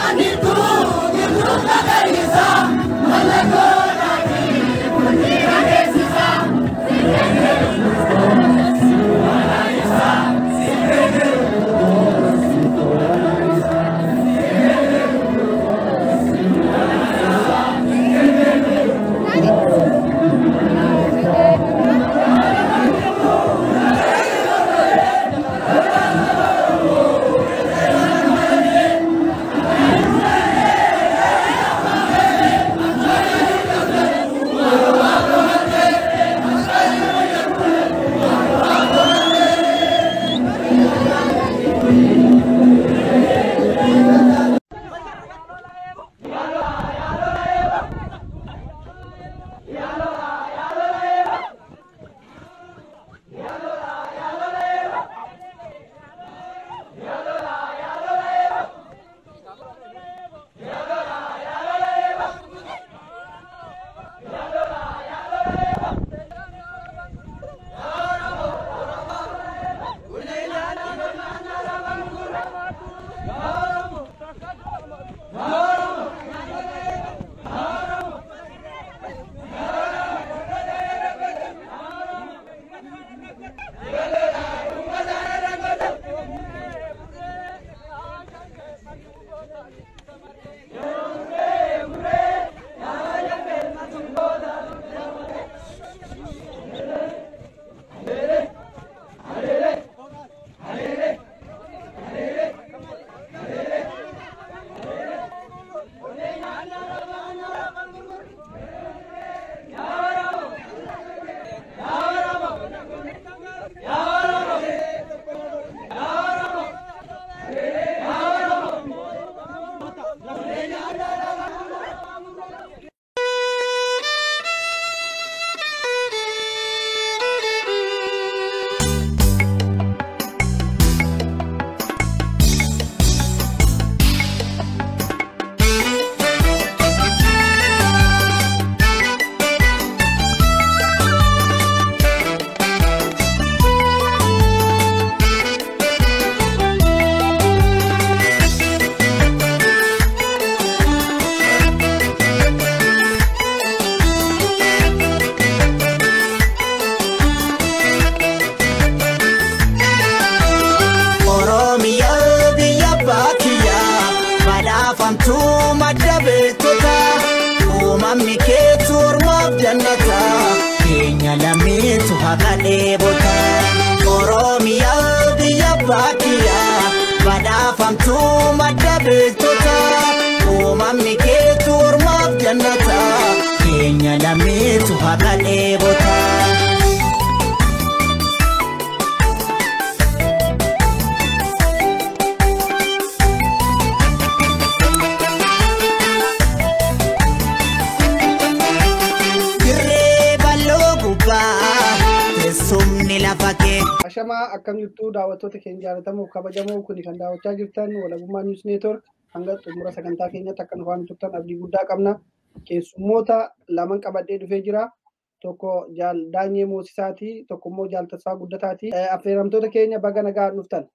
Badhaafamtuu madda beektota uumamni keetu ormaaf jannata keenya lammiitu haqa dheebota Oromiyaa biyya baadiyyaa badhaafamtuu madda beektota uumamni keetu ormaaf jannata keenya lammiitu haqa dheebota. Dirree bal'oo gubbaa teessumni lafa kee. Ashamaa akkam jirtu daawwattoota keenya jaallatamoo kabajamoo kuni kan daawwachaa jirtan walabummaa niws neetwork hanga xumura sagantaa keenyatti akka nu faana turtan abdii guddaa qabna. Keessummoota laman qabadhee dhufee jira. Tokko jaal Daanyee Moosisaati, tokko immoo jaal Tasfaa Guddataati. Eh, Affeeramtoota keenya baga nagaan dhuftan.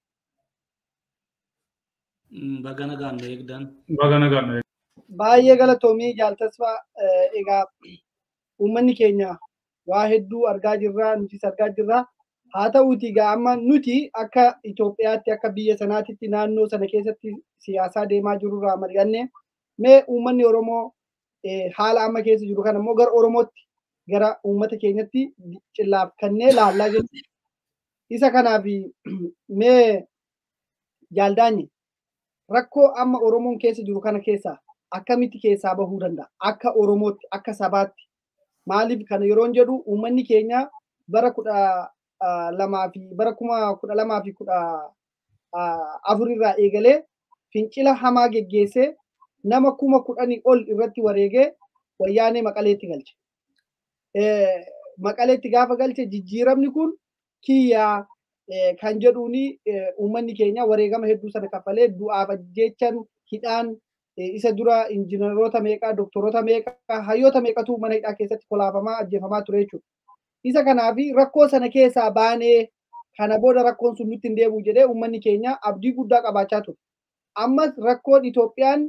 Baga nagaan nu eegdan. Baga nagaan Baay'ee galatoomii jaal Tasfaa eh, egaa uummanni keenya waa hedduu argaa jirra, nutis argaa jirra. haa ta'uuti egaa amma nuti akka Itoophiyaatti akka biyya sanaatitti naannoo sana keessatti siyaasaa deemaa jirurraa mari'anne mee uummanni Oromoo eh, haala amma keessa jiru kana immoo gara Oromootti gara uummata keenyatti cillaaffannee laallaa jiru. Isa kanaaf mee jaaldaanyi rakkoo amma Oromoon keessa jiru kana keessaa akkamitti keessaa bahuu danda'a? Akka Oromootti akka sabaatti maaliif kana yeroon jedhu uummanni keenya bara kudha lamaa fi bara kuma kudha lamaa fi kudha afurirraa eegalee fincila hamaa geggeessee nama kuma kudhanii ol irratti wareegee wayyaanee maqaleetti galche. Maqaleetti gaafa galche jijjiiramni kun kiyyaa kan jedhuuni uummanni keenya wareegama hedduu sana kaffalee du'aaf ajjechan hidhaan isa dura injiinaroota meeqaa doktoroota meeqaa hayyoota meeqatu mana hidhaa keessatti kolaafamaa ajjeefamaa ture jechuudha. isa kanaaf rakkoo sana keessaa baanee kana booda rakkoon sun nutti hin deebi'u jedhee uummanni keenya abdii guddaa qabaachaa ture. Ammas rakkoon Itoophiyaan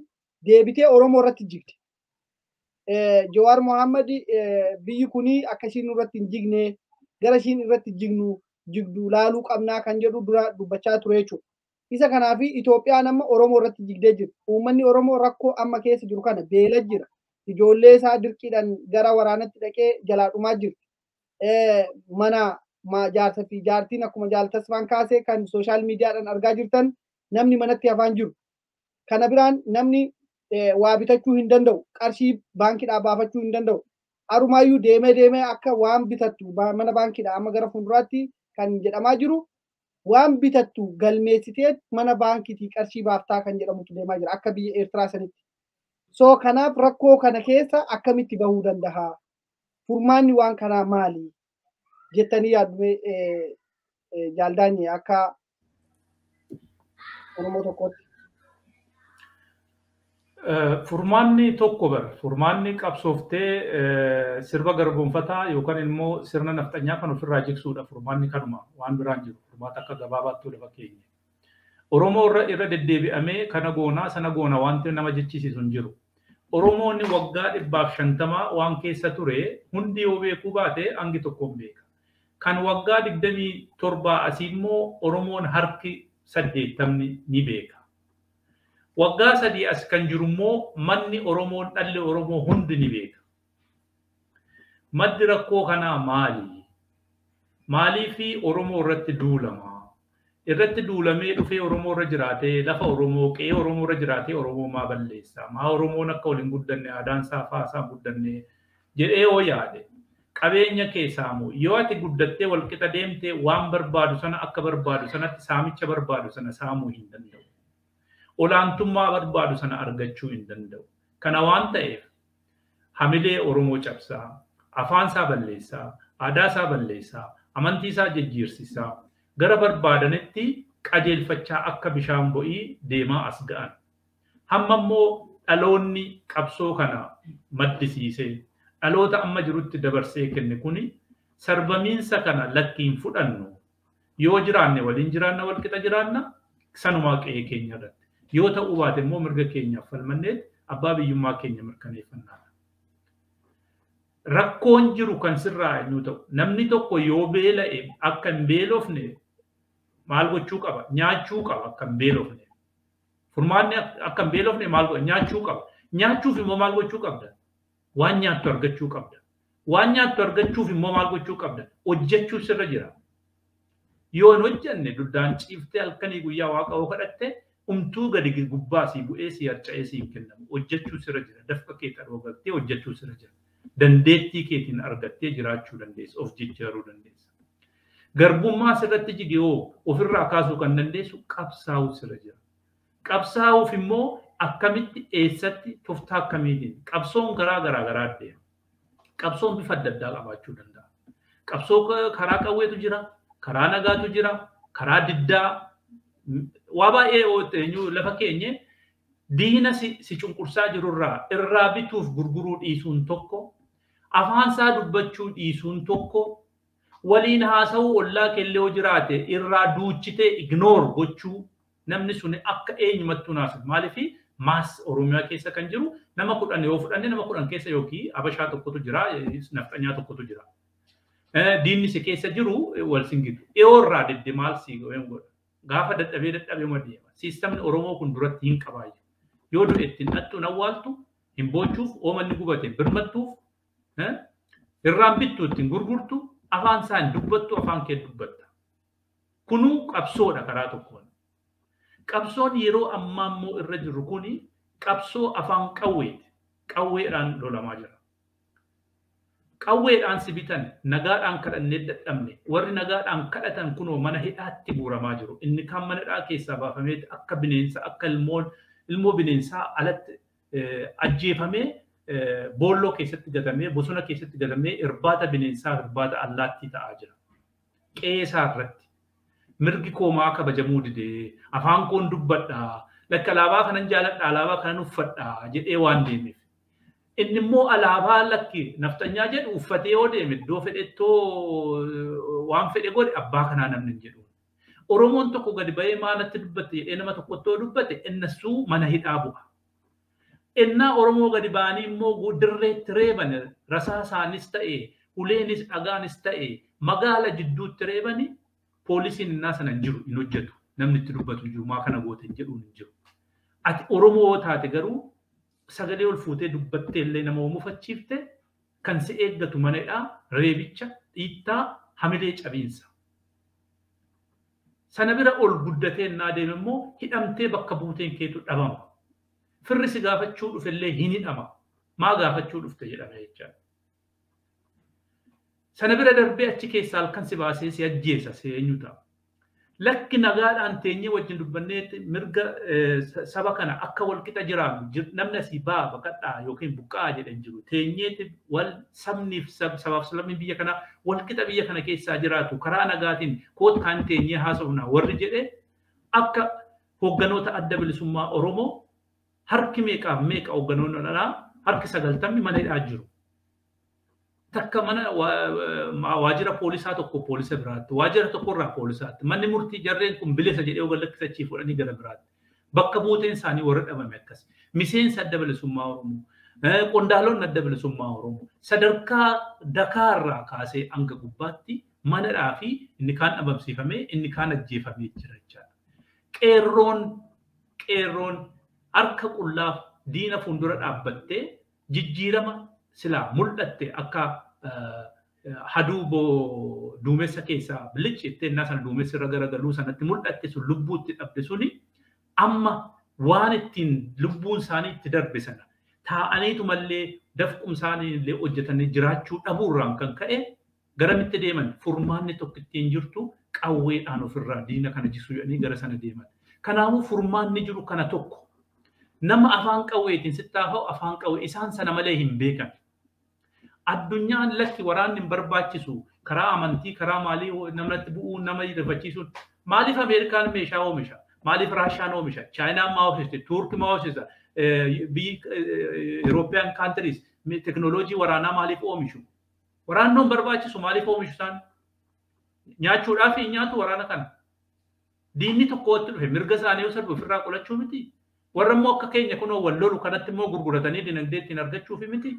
deebitee Oromoo irratti jigde. Jawaar Mohaammed biyyi kunii akka ishiin irratti hin jigne gara ishiin irratti jignu jigdu laaluu qabnaa kan jedhu dura dubbachaa ture jechuudha. Isa kanaaf Itoophiyaan amma Oromoo irratti jigdee jirti. Uummanni Oromoo rakkoo amma keessa jiru kana beela jira. Ijoollee isaa dirqiidhaan gara waraanatti dhaqee jalaa dhumaa jirti. Mana jaarsa fi jaartiin akkuma jaaltasfaan kaasee kan sooshaal miidiyaadhaan argaa jirtan namni manatti hafaan jiru. Kana biraan namni waa bitachuu hin danda'u. Qarshii baankiidhaa baafachuu hin danda'u. Arumaayyuu deemee deemee akka waan bitattu mana baankiidhaa amma gara fuulduraatti kan jedhamaa jiru waan bitattu galmeessitee mana baankiitii qarshii baaftaa kan jedhamutu deemaa jira akka biyya Eertiraa sanitti. So kanaaf rakkoo kana keessa akkamitti bahuu danda'a? Furmaanni waan kanaa maali? Jettanii yaaddume jaaldaanye akka Oromoo tokkootti. Furmaanni tokko bara furmaanni qabsooftee sirba garboonfataa yookaan immoo sirna nafxanyaa kan ofirraa jigsuudha furmaanni kanuma waan biraan jiru furmaata akka gabaabaatti lafa keenya. Oromoo irra irra deddeebi'amee kana goonaa sana goona wanti nama jechisiisu hin jiru. Oromoonni waggaa dhibbaaf shantamaa waan keessa ture hundi yoo beekuu baate hangi tokkoon beeka. Kan waggaa digdamii torbaa asii immoo Oromoon harki saddeettamni ni beeka. waggaa sadii as kan jiru immoo manni Oromoo dhalli Oromoo hundi ni beeka. Maddi rakkoo kanaa maali? Maalii fi Oromoo irratti duulama? Irratti duulamee dhufee Oromoo irra jiraatee lafa Oromoo qe'ee Oromoo irra jiraatee Oromoo maa balleessa? Maa Oromoon akka waliin guddanne aadaan isaa fa'aa isaa guddanne jedhee yoo yaade qabeenya keessaa moo yoo ati guddattee walqixa deemtee waan barbaadu sana akka barbaadu sanatti saamicha barbaadu sana saamuu hin danda'u. olaantummaa barbaadu sana argachuu hin danda'u. Kana waan ta'eef hamilee Oromoo cabsaa, afaan isaa balleessaa, aadaa isaa balleessaa, amantii isaa jijjiirsisaa gara barbaadanitti qajeelfachaa akka bishaan bo'ii deemaa as ga'an. Hamma immoo dhaloonni qabsoo kana maddisiisee dhaloota amma jirutti dabarsee kenne kuni sarbamiinsa kana lakkiin fudhannu yoo jiraanne waliin jiraanna walqixa jiraanna sanumaa qe'ee keenya irratti. yoo ta'uu baate immoo mirga keenyaaf falmannee abbaa biyyummaa keenya mirkaneeffannaadha. Rakkoon jiru kan sirraa eenyu ta'u namni tokko yoo beela'e akka hin beelofne maal gochuu qaba? Nyaachuu qaba akka hin beelofne. Furmaanni akka hin beelofne maal godha? Nyaachuu qaba. Nyaachuuf immoo maal gochuu qabda? Waan nyaattu argachuu qabda. Waan nyaattu argachuuf immoo maal gochuu qabda? Hojjechuu sirra jira. Yoo hin hojjenne duddaan ciiftee halkanii guyyaa waaqa oo kadhatte umtuu gadi gubbaa si bu'ee si harca'ee si hin kennamu. Hojjechuu sirra jira. Dafqa kee dhoogattee hojjechuu sirra jira. Dandeettii keetiin argattee jiraachuu dandeessa. Of jijjiiruu dandeessa. Garbummaa sirratti jige hoo ofirraa kaasuu kan dandeessu qabsaa'uu sirra jira. Qabsaa'uuf immoo akkamitti eessatti toftaa akkamiitiin qabsoon garaa garaa garaa deema. Qabsoon bifa adda addaa qabaachuu danda'a. Qabsoo karaa qawweetu jira, karaa nagaatu jira, karaa diddaa waa baay'ee lafa keenye diina si cunqursaa jirurraa irraa bituuf gurguruu dhiisuun tokko afaansaa dubbachuu dhiisuun tokko waliin haasa'uu ollaa keellee yoo jiraate irraa duuchitee ignoor gochuu namni sun akka eenyumattuu naasuuf maaliif maas oromiyaa keessa kan jiru nama kudhan yoo fudhanne nama kudhan keessa yookiin abashaa tokkotu jira nafxanyaa tokkotu jira. Diinni si keessa jiru wal singitu dhiyoo irraa dedde maal si godha. gaafa dadhabee dadhabee ma deema. Siistamni Oromoo kun duratti hin qabaayyu. Yoo du'e ittiin dhattuun awwaaltu hin boochuuf oomanni gubate hin birmattuuf irraan bittu ittiin gurgurtu afaan isaa hin dubbattu afaan kee dubbatta. Kunuu qabsoodha karaa tokkoon. Qabsoon yeroo ammaa immoo irra jiru kuni qabsoo afaan qawweeti. Qawweedhaan lolamaa jira. qawweedhaan si bitan nagaadhaan kadhannee dadhabne warri nagaadhaan kadhatan kunoo mana hidhaatti guuramaa jiru inni kan mana hidhaa keessaa baafamee akka bineensa akka ilmoon ilmoo bineensaa alatti ajjeefamee boolloo keessatti gatamee bosona keessatti gatamee irbaata bineensaa irbaata allaattii ta'aa jira. Qeesaa irratti mirgi koomaa kabajamuu didee afaan koon dubbadhaa lakka alaabaa kanan jaaladha alaabaa kanan uffadhaa jedhee waan deemeef. inni immoo alaabaa lakki naftanyaa jedhu uffatee yoo deeme iddoo fedhettoo waan fedhe godhe abbaa kanaa namni hin jedhu. Oromoon tokko gadi ba'ee maalatti dubbatte jedhee nama tokkottoo dubbate innassuu mana hidhaa bu'a. Ennaa Oromoo gadi ba'anii immoo dirreetti reeban rasaasaanis ta'e uleenis dhagaanis ta'e magaala jidduutti reebanii poolisiin innaa sana hin jiru hin hojjetu namni itti dubbatu hin jiru maa kana goote hin jedhuun hin jiru. Ati Oromoo yoo taate garuu sagalee ol fuutee dubbattee illee nama mufachiifte kan si eeggatu manadhaa reebicha dhiittaa hamilee cabiinsa. Sana bira ol guddatee innaa deeme immoo hidhamtee bakka buuteen keetu dhabama. Firri si gaafachuu dhufellee hin hidhama. Maa gaafachuu dhufte jedhama jechaadha. Sana bira darbee achi keessaa halkan si baasee si ajjeesa si eenyu ta'a. Lakki nagaadhaan teenyee wajjin dubbannee mirga saba kana akka wal qixa jiraannu namni asii baa baqadhaa yookiin buqqaa jedhan jiru. Teenyeeti wal sabniif sabaaf sablamni biyya kanaa wal qixa biyya kana keessaa jiraatu karaa nagaatiin koottaan teenyee haasofna warri jedhee akka hoogganoota adda bilisummaa Oromoo harki meeqaaf meeqa hoogganoonni dhalaa harki sagaltamni mana hidhaa jiru. Takka mana waajjira poolisaa tokko poolisa biraatti, waajjira tokkorraa poolisaatti, manni murtii jarreen kun bilisa jedhee oga lakkisachii fudhanii gara biraatti. Bakka buuteen isaanii warra dhabame akkas. Miseensa adda bilisummaa Oromoo, qondaalonni adda bilisummaa Oromoo, sadarkaa Dakaarraa kaasee hanga gubbaatti manadhaa fi inni kaan dhabamsiifamee inni kaan ajjeefamee jira jechaadha. Qeerroon qeerroon harka qullaaf diina fuuldura dhaabbattee jijjiirama silaa mul'atte akka haduu duumessa keessaa bilichi itti innaa sana duumessi irra garagaluu sanatti mul'atte sun lubbuutti dhabde suni amma waan ittiin lubbuun isaanii itti darbe sana taa'aniitu mallee dafqum isaanii illee hojjetanii jiraachuu dhabuurraan kan ka'e garamitti deeman furmaanni tokko ittiin jirtu qawweedhaan ofirraa diina kana jisuu jedhanii gara sana deeman. Kanaafuu furmaanni jiru kana tokko nama afaan qawweetiin sittaafa'u afaan qawwee isaan sana malee hin beekan. Addunyaan lakki waraanni hin barbaachisu karaa amantii karaa maalii namatti bu'uu nama rifachiisuun maaliif Ameerikaan meeshaa oomisha? Maaliif Raashaan oomisha? Chaayinaan maa oomishte? Tuurkii maa oomishte? Biyyi Eurooppiyaan kaantiriis teknooloojii waraanaa maaliif oomishu? Waraannoon barbaachisu maaliif oomishu isaan? Nyaachuudhaaf hin nyaatu waraana kana. Diinni tokko watti dhufe mirga isaanii yoo sarbu ofirraa qolachuu miti. Warra immoo akka keenya kunoo wal lolu kanatti immoo gurguratanii dinagdee ittiin argachuufi miti.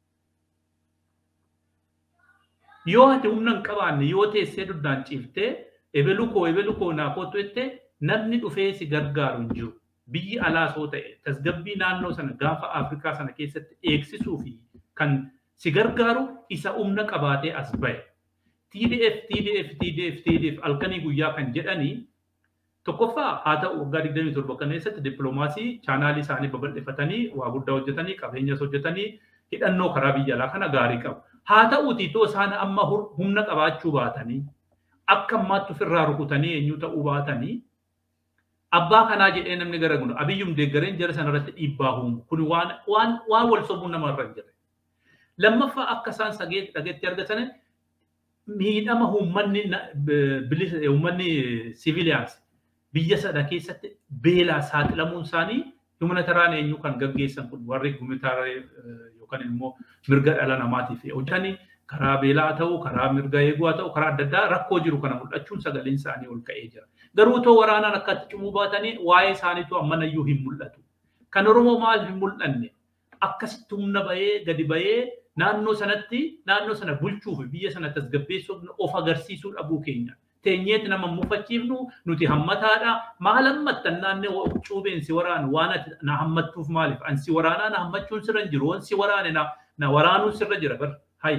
Yoo ati humna hin qabaanne yoo teessee duddaan ciiftee ebelu koo ebelu koo naa kootu jettee namni dhufee si gargaaru hin jiru. Biyyi alaas yoo ta'e tasgabbii naannoo sana gaafa Afrikaa sana keessatti eegsisuu fi kan si gargaaru isa humna qabaatee as bahe. TDF, TDF, TDF, TDF halkanii guyyaa kan jedhanii tokkoffaa haa ta'u waggaa 27 kana keessatti dippiloomaasii chaanaalii isaanii babal'ifatanii waa guddaa hojjetanii qabeenyas hojjetanii hidhannoo karaa biyya alaa kana gaarii qabu. Haa ta'uutii too isaan amma humna qabaachuu baatanii akka ammaatti ofirraa rukutanii eenyu ta'uu baatanii abbaa kanaa jedhee namni gara gunu abiyyum deeggareen jara sanarratti dhiibbaa uumu kun waan waan waan wal sobuu namarra hin jirre. Lammaffaa akka isaan sageetti dhageetti argatan miidhama uummanni bilisa uummanni siviiliyaansi biyya sana keessatti beelaa saaxilamuun isaanii humanitaraan eenyu kan gaggeessan kun warri humanitaraan yookaan immoo mirga dhala namaatiif hojjetanii karaa beelaa ta'uu karaa mirga eeguu haa ta'u karaa adda addaa rakkoo jiru kana mul'achuun sagaleen isaanii ol ka'ee jira. Garuu too waraanaan akkatti cimuu baatanii waa'ee isaaniitu ammanayyuu hin mul'atu. Kan Oromoo maal hin mul'anne akkasitti humna bahee gadi bahee naannoo sanatti naannoo sana bulchuu fi biyya sana tasgabbeessuuf of agarsiisuu dhabuu keenya. Teenyeeti nama mufachiifnu nuti hammataadha. Maal hammattan naannee cuubeen si waraanu waan ati na hammattuuf maaliif? An si waraanaa na hammachuun sirra hin jiru. Waan si waraane na waraanuun sirra jira bar. Hayi.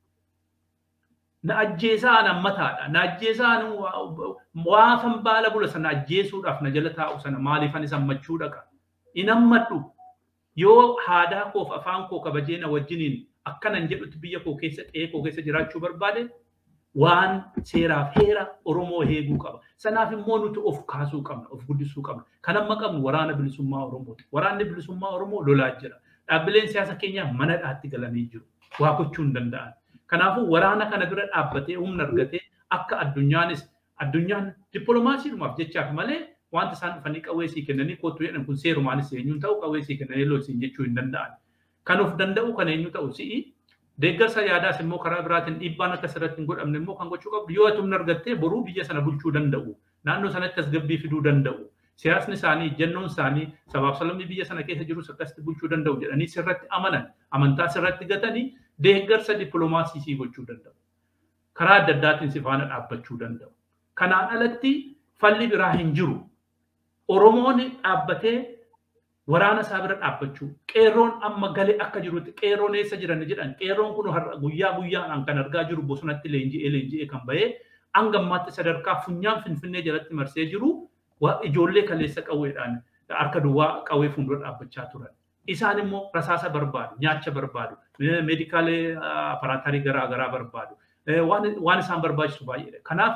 Na ajjeesaa an hammataadha. Na ajjeesaa waafan baala bula sana ajjeesuudhaaf na jala taa'u sana maaliif anis hammachuu dhaqa? In hammadhu. Yoo haadaa koof afaan koo kabajee na wajjiniin akkanan jedhutti biyya koo keessa qe'ee koo keessa jiraachuu barbaade waan seeraaf heera Oromoo eeguu qaba. Sanaaf immoo nuti of kaasuu qabna, of guddisuu qabna. Kan amma qabnu waraana bilisummaa Oromooti. Waraanni bilisummaa Oromoo lolaa jira. Dhaabbileen siyaasa keenyaa mana dhaatti galanii jiru. Waa gochuu hin danda'an. Kanaafuu waraana kana bira dhaabbatee humna argatee akka addunyaanis addunyaan dippiloomaasiidhumaaf jechaaf malee wanta isaan dhufanii qawwee sii kennanii kootu jedhan kun seerumaanis eenyuun ta'u qawwee sii kennanii lol siin jechuu hin danda'an. Kan of danda'u kan eenyu ta'u si'i deeggarsa yaadaas immoo karaa biraatiin dhiibbaan akka sirratti hin godhamne immoo kan gochuu qabdu yoo ati humna argattee boruu biyya sana bulchuu danda'u naannoo sanatti tasgabbii fiduu danda'u siyaasni isaanii ejjennoon isaanii sabaaf sablammii biyya sana keessa jirus akkasitti bulchuu danda'u jedhanii sirratti amanan amantaa sirratti gatanii deeggarsa dippiloomaasii gochuu danda'u. Karaa adda addaatiin si faana dhaabbachuu danda'u. Kanaan alatti falli biraa hin jiru. Oromoon dhaabbatee waraana isaa bira dhaabbachuu qeerroon amma galee akka jirutti qeerroon eessa jiran jedhan qeerroon kun guyyaa guyyaan kan argaa jiru bosonatti leenji'ee leenji'ee kan bahee hanga ammaatti sadarkaa funyaan finfinnee jalatti marsee jiru ijoollee kaleessa qawweedhaan harka duwwaa qawwee fuuldura dhaabbachaa turan. Isaan immoo rasaasa barbaadu, nyaacha barbaadu, meedikaalee aparaatarii garaa garaa barbaadu. Waan isaan barbaachisu baay'eedha. Kanaaf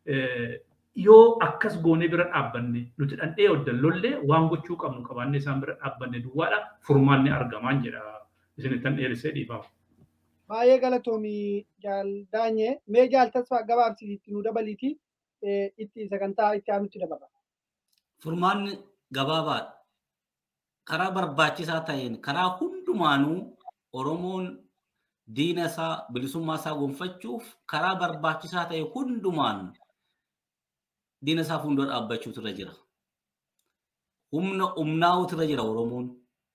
yoo akkas goonee bira dhaabbanne nuti dhandhee oddallollee waan gochuu qabnu qabaannee isaan bira dhaabbanne duwwaadha furmaanni argamaan jedha isinittan dheerissee dhiifamu. Baay'ee galatoomii jaal daanyee mee jaal tasfaa gabaabsiitti nu dabaliiti itti sagantaa itti aanutti dabarra. Furmaanni gabaabaadha. Karaa barbaachisaa ta'een karaa hundumaanuu Oromoon diina isaa bilisummaa isaa gonfachuuf karaa barbaachisaa ta'e hundumaan diina isaa fuuldura dhaabbachuutu irra jira. Humna humnaa'uutu irra jira Oromoon.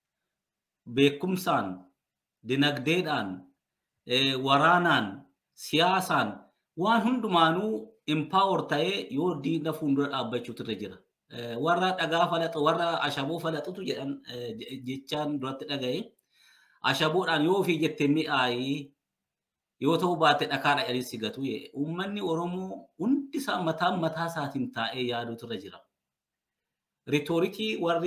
Beekumsaan, dinagdeedhaan, waraanaan, siyaasaan waan hundumaanuu impaawor ta'ee yoo diina fuuldura dhaabbachuutu irra jira. Warra dhagaa falaxu, warra ashaboo falaxutu jedhan jechaan duratti dhaga'e. Ashaboodhaan yoo ofii jettee mi'aayii yoo ta'u baate dhakaadha jedhanii si gatu. Uummanni Oromoo hundi isaa mataan mataa isaatiin taa'ee yaaduutu irra jira. Ritoorikii warri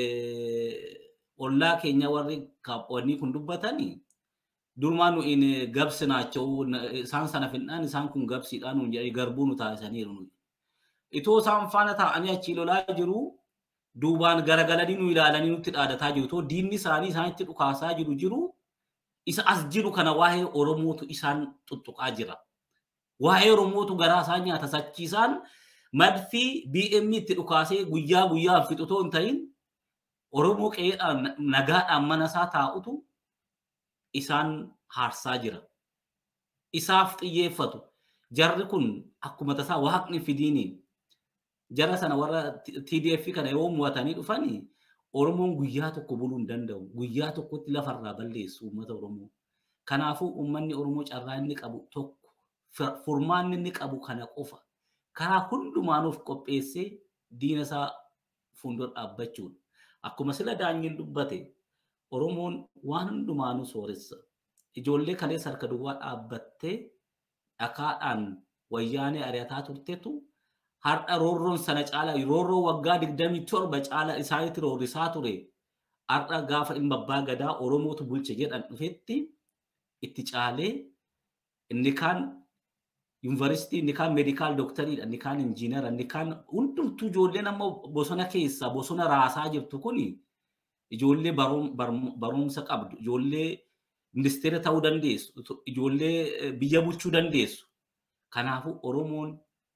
ollaa keenya warri kaaphoonni kun dubbatanii durmaan nu in gabsinaachoo isaan sana finnaan isaan kun gabsiidhaan nu jedhanii garbuu nu taasisaniiru. Itoo isaan faana taa'anii achii lolaa jiru duubaan garagalanii nu ilaalanii nutti dhaadataa jiru. Itoo diinni isaanii isaanitti dhukaasaa jiru jiru isa as jiru kana waa'ee Oromootu isaan tuttuqaa jira. Waa'ee Oromootu garaa isaa nyaata sachiisaan madfii BM itti dhukaasee guyyaa guyyaan fixutoo hin ta'in Oromoo qe'eedhaan nagaadhaan mana isaa taa'utu isaan haarsaa jira. Isaaf xiyyeeffatu. Jarri kun akkuma tasaa waaqni fidiiniin jara sana warra TDF kana yoo mo'atanii dhufanii Oromoon guyyaa tokko buluu hin danda'u. Guyyaa tokkotti lafarraa balleessu uummata Oromoo. Kanaafuu uummanni Oromoo carraa inni qabu tokko furmaanni inni qabu kana qofa. Karaa hundumaanuuf qopheessee diina isaa fuuldura dhaabbachuudha. Akkuma sila daanyiin dubbate Oromoon waan hundumaanuu sooressa. Ijoollee kalees harka duwwaa dhaabbattee dhakaadhaan wayyaanee ari'ataa turtetu har'a roorroon sana caala roorroo waggaa digdamii torba caala isaanitti roorrisaa ture. Har'a gaafa dhimma abbaa gadaa Oromootu bulche jedhan dhufetti itti caalee inni kaan yuunivarsiitii inni kaan meedikaal doktariidha inni kaan injiinara inni kaan hundumtuu ijoolleen amma bosona keessa bosona raasaa jirtu kuni ijoollee barumsa qabdu ijoollee ministeera ta'uu dandeessu ijoollee biyya bulchuu dandeessu. Kanaafuu Oromoon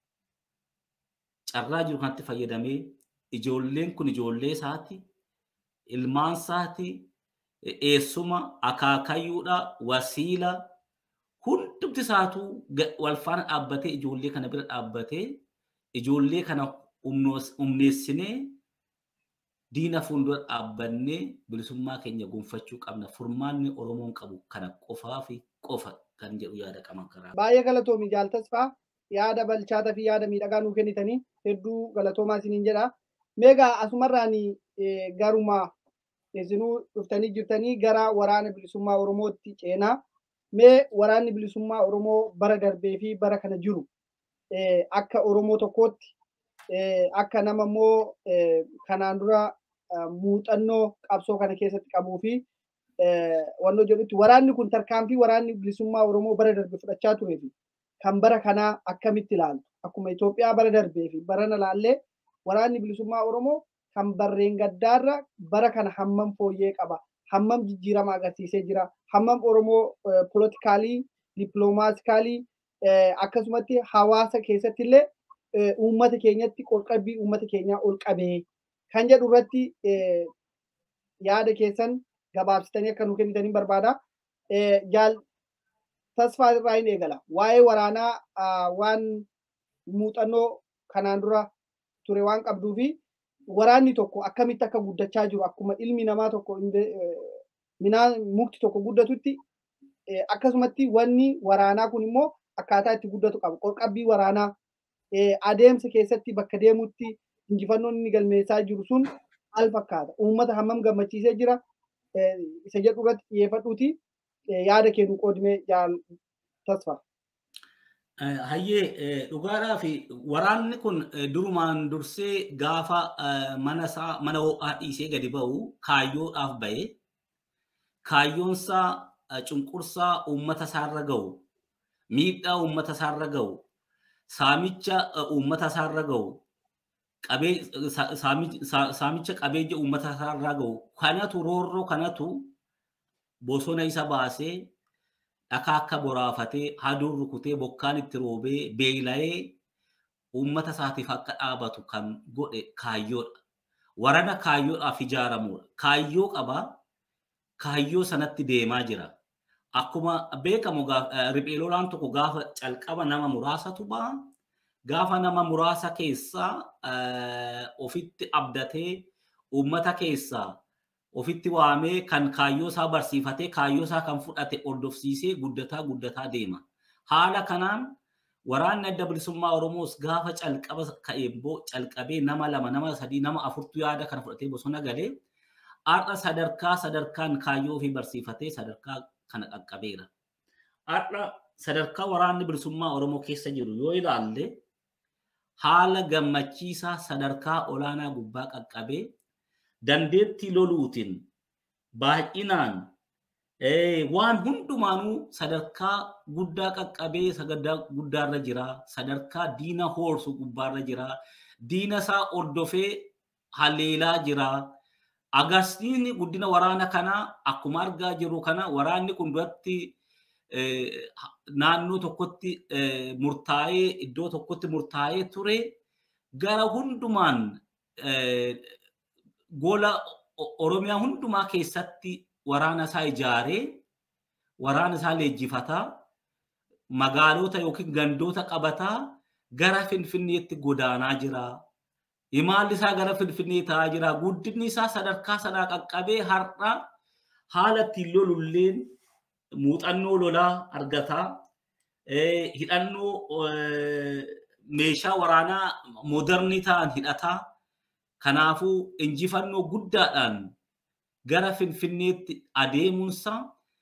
carraa jiru kanatti fayyadamee ijoolleen kun ijoollee isaati ilmaan isaati eessuma akaakayyuudha wasiila hundumti isaatu wal faana dhaabbatee ijoollee kana bira dhaabbatee ijoollee kana humneessinee diina fuuldura dhaabbannee bilisummaa keenya gonfachuu qabna. Furmaanni Oromoon qabu kana qofaa fi qofa kan jedhu yaada qaban karaa. Baay'ee galatoomi jaaltasfaa yaada balchaataa fi yaada miidhagaa nuu kennitanii hedduu galatoomaa isiniin jedha. Meegaa asumarraan garuma isinuu dhuftanii jirtanii gara waraana bilisummaa Oromootti ceenaa. Mee waraanni bilisummaa Oromoo bara darbee fi bara kana jiru akka Oromoo tokkootti akka nama immoo kanaan dura muuxannoo qabsoo kana keessatti qabuu fi wannoo jedhutti waraanni kun tarkaanfii waraanni bilisummaa Oromoo bara darbe fudhachaa turee fi kan bara kanaa akkamitti ilaaltu akkuma Itoophiyaa bara darbee fi barana laallee waraanni bilisummaa Oromoo kan barreen gaddaarra bara kana hammam fooyyee qaba hammam jijjiirama agarsiisee jira hammam Oromoo politikaalii dippiloomaatикaalii akkasumatti hawaasa keessatti illee uummata keenyatti qorqabbii uummata keenyaa ol qabee kan jedhu irratti yaada keessan gabaabsitanii akka nu kennitanii barbaada. Jaal tasfaa irraa hin eegala. Waa'ee waraanaa waan muuxannoo kanaan dura ture waan qabduu fi waraanni tokko akkamitti akka guddachaa jiru akkuma ilmi namaa tokko minaan mukti tokko guddatutti akkasumatti wanni waraanaa kun immoo akkaataa itti guddatu qaba. Qorqabbii waraanaa adeemsa keessatti bakka deemutti injifannoon inni galmeessaa jiru sun maal fakkaata? Uummata hammam gammachiisee jira? Isa jedhu irratti xiyyeeffadhuuti yaada kennu qoodimee jaal tasfaa. Hayyee dhugaadhaa fi waraanni kun durumaan dursee gaafa mana isaa mana ho'aa dhiisee gadi ba'u kaayyoodhaaf ba'e kaayyoonsaa cunqursaa uummata isaarra ga'u miidhaa uummata isaarra ga'u saamicha uummata isaarra ga'u saamicha qabeenya uummata isaarra ga'u kanatu roorroo kanatu bosona isa baasee dhakaa akka boraafatee haduun rukutee bokkaan itti roobee beela'ee uummata isaatiif akka dhaabatu kan godhe kaayyoodha. Warana kaayyoodhaaf ijaaramudha. Kaayyoo qabaa. Kaayyoo sanatti deemaa jira. Akkuma beekamu riphee lolaan tokko gaafa calqaba nama muraasatu ba'a. Gaafa nama muraasa keessaa ofitti abdatee uummata keessaa ofitti waamee kan kaayyoo isaa barsiifatee kaayyoo isaa kan fudhate hordofsiisee guddataa guddataa deema. Haala kanaan waraanni adda bilisummaa Oromoos gaafa calqaba ka'eemboo calqabee nama lama nama sadii nama afurtu yaada kana fudhatee bosona galee har'a sadarkaa sadarkaan kaayyoo ofii barsiifatee sadarkaa kana qaqqabeera. Har'a sadarkaa waraanni bilisummaa Oromoo keessa jiru yoo ilaalle haala gammachiisaa sadarkaa olaanaa gubbaa qaqqabee dandeettii loluutiin baay'inaan waan hundumaanuu sadarkaa guddaa qaqqabee sadarkaa guddaarra jira sadarkaa diina hoorsu gubbaarra jira diina isaa ordofee haleelaa jira agarsiisni guddina waraana kanaa akkuma argaa jirru kana waraanni kun duratti naannoo tokkotti murtaa'ee iddoo tokkotti murtaa'ee ture gara hundumaan gola Oromiyaa hundumaa keessatti waraana isaa ijaaree waraana isaa leenjifataa magaalota yookiin gandoota qabataa gara Finfinneetti godaanaa jira. Imaalli isaa gara Finfinnee ta'aa jira. Guddinni isaa sadarkaa sanaa qaqqabee har'a haala ittiin lolulleen muuxannoo lolaa argataa. Hidhannoo meeshaa waraanaa moodarnii ta'an hidhataa. Kanaafuu injifannoo guddaadhaan gara Finfinneetti adeemuunsa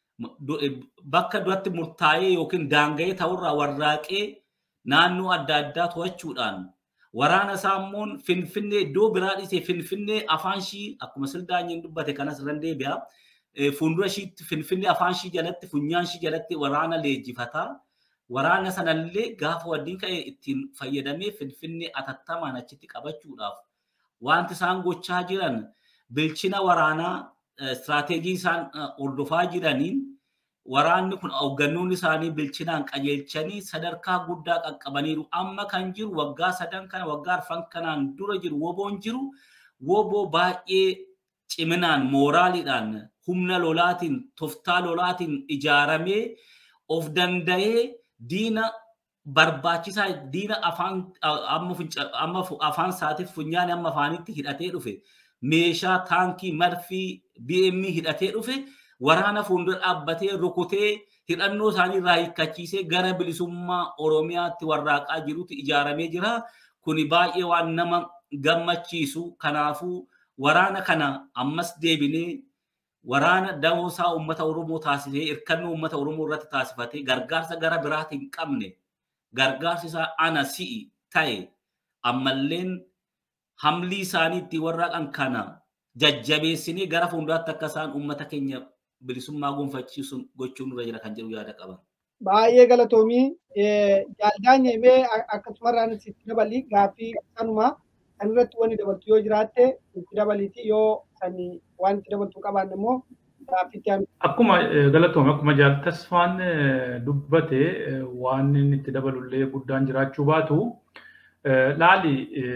bakka duratti murtaa'ee yookiin daanga'ee ta'urraa warraaqee naannoo adda addaa to'achuudhaan waraana isaa immoo Finfinnee iddoo biraa dhiisee Finfinnee afaan ishii akkuma sildaanyiin dubbate kanas irra deebi'a. Fuuldura ishiitti Finfinnee afaan ishii jalatti funyaan ishii jalatti waraana leenjifataa. Waraana sanallee gaafa wadiin ka'e ittiin fayyadamee Finfinnee atattamaan achitti qabachuudhaaf wanti isaan gochaa jiran bilchina waraanaa istiraateejii isaan hordofaa jiraniin waraanni kun hooggannoonni isaanii bilchinaan qajeelchanii sadarkaa guddaa qaqqabaniiru. Amma kan jiru waggaa sadan kana waggaa arfan kanaan dura jiru woboon jiru woboo baay'ee ciminaan mooraaliidhaan humna lolaatiin toftaa lolaatiin ijaaramee of danda'ee diina barbaachisaa diina afaan amma afaan isaatiif funyaan amma afaanitti hidhatee dhufe meeshaa taankii marfii BM hidhatee dhufe waraana fuuldura dhaabbatee rukutee hidhannoo isaanii irraa hiikkachiisee gara bilisummaa Oromiyaatti warraaqaa jirutti ijaaramee jira. Kuni baay'ee waan nama gammachiisu. Kanaafuu waraana kana ammas deebinee waraana damoosaa uummata Oromoo taasisee hirkannoo uummata Oromoo irratti taasifatee gargaarsa gara biraatti hin qabne gargaarsi isaa ana si'i ta'e ammalleen hamlii isaanii ittiin warraaqan kana jajjabeessinee gara fuulduraatti akka isaan uummata keenya bilisummaa gonfachiisuun gochuun nurra jira kan jedhu yaada qaban. Baay'ee galatoomii jaaldaan mee akkasumarraan sitti dabali gaaffii sanumaa kan irratti wanni dabaltu yoo jiraatte itti dabaliiti yoo sani waan itti dabaltu qabaanne immoo gaaffiitti aanu. Akkuma galatoome akkuma jaaltasfaan dubbate waan inni itti dabalullee guddaan jiraachuu baatu laali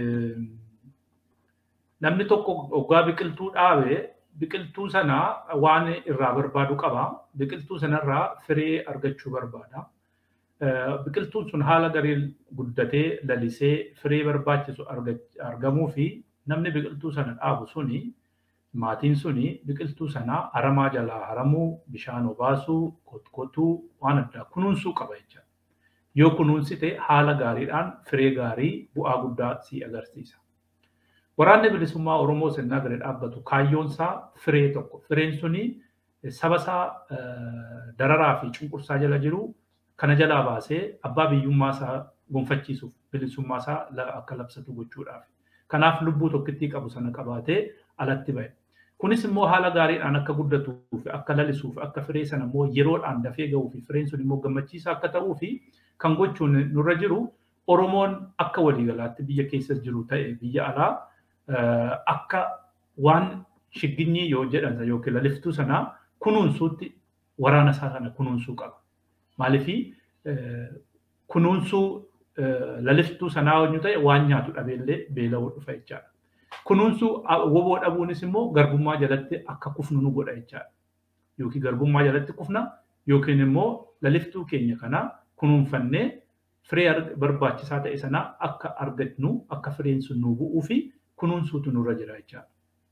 namni tokko oggaa biqiltuu dhaabe biqiltuu sana waan irraa barbaadu qaba. Biqiltuu sanarraa firii argachuu barbaada. Biqiltuun sun haala gariin guddatee lalisee firii barbaachisu argamuu fi namni biqiltuu sana dhaabu suni maatiin suni biqiltuu sanaa aramaa jalaa haramuu bishaan obaasuu kotkotuu waan addaa kunuunsuu qaba jechuudha. Yoo kunuunsite haala gaariidhaan firee gaarii bu'aa guddaa si agarsiisa. Waraanni bilisummaa Oromoo sirnaa gadi dhaabbatu kaayyoon isaa firee tokko. Fireen suni saba isaa dararaa fi cunqursaa jala jiru kana jalaa baasee abbaa biyyummaa isaa gonfachiisuuf bilisummaa isaa akka labsatu gochuudhaaf. Kanaaf lubbuu tokkittii qabu sana qabaatee alatti ba'e. Kunis immoo haala gaariidhaan akka guddatuuf akka lalisuuf akka firee sana immoo yeroodhaan dafee gahuu fi fireen sun immoo gammachiisaa akka ta'uu fi kan gochuun nurra jiru Oromoon akka waliigalaatti biyya keessa jiru ta'e biyya alaa akka waan shigginyii yoo jedhan yookiin laliftuu sanaa kunuunsuutti waraana isaa sana kunuunsuu qaba. Maaliifii kunuunsuu laliftuu sanaa yoo ta'e waan nyaatu dhabeellee beela'uu dhufa jechaadha. Kunuunsuu woboo dhabuunis immoo garbummaa jalatti akka kufnu nu godha jechaadha. Yookiin garbummaa jalatti kufna yookiin immoo laliftuu keenya kana kunuunfannee firee barbaachisaa ta'e sanaa akka argatnu akka fireen sun nu bu'uu fi kunuunsuutu nurra jira jechaadha.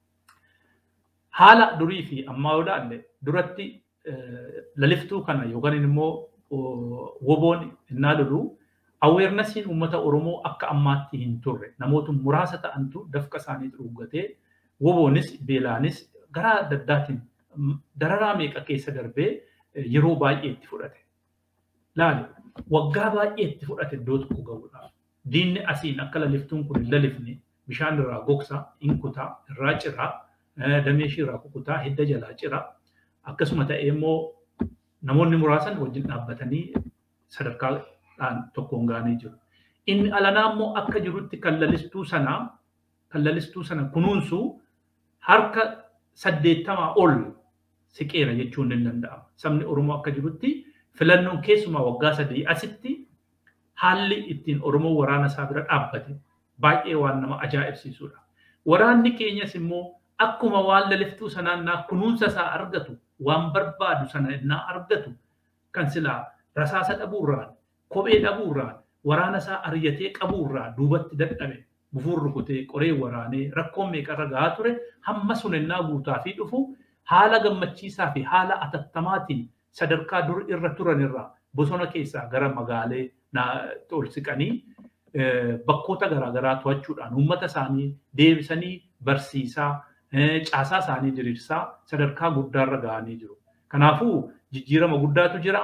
Haala durii fi ammaa yoo ilaalle duratti laliftuu kana yookaan immoo woboon innaa lolu aweernasiin uummata Oromoo akka ammaatti hin turre namoota muraasa ta'antu dafqa isaanii xuruuggatee woboonis beelaanis garaa adda addaatiin dararaa meeqa keessa darbee yeroo baay'ee itti fudhate. Laali waggaa baay'ee itti fudhate iddoo tokko gahuudhaaf. Diinni asiin akka laliftuun kun hin lalifne bishaan irraa gogsa, hin kutaa, irraa ciraa, damee ishii irraa kukutaa, hidda jalaa ciraa. Akkasuma ta'ee immoo namoonni muraasan wajjin dhaabbatanii sadarkaadhaan tokkoon ga'anii jiru. Inni alanaa immoo akka jirutti kan lalistuu sanaa kan lalistuu sana kunuunsu harka saddeettamaa ol siqeera jechuun ni danda'ama. Sabni Oromoo akka jirutti filannoon keessumaa waggaa sadii asitti haalli ittiin Oromoo waraana isaa bira dhaabbate baay'ee waan nama ajaa'ibsiisudha. Waraanni keenyas immoo akkuma waan laliftuu sanaan naa kunuunsa isaa argatu waan barbaadu sana innaa argatu kan silaa rasaasa dhabuurraan kophee dhabuurraan waraana isaa ariyyatee qabuurraa duubatti dadhabe bufuun rukutee qoree waraanee rakkoon meeqarra gahaa ture hamma sun innaa guutaa fi dhufu haala gammachiisaa fi haala atattamaatiin sadarkaa dur irra turan irraa bosona keessaa gara magaalee ol siqanii bakkoota garaagaraa to'achuudhaan uummata isaanii deebisanii barsiisaa caasaa isaanii diriirsaa sadarkaa guddaarra gahanii jiru. Kanaafuu jijjiirama guddaatu jira.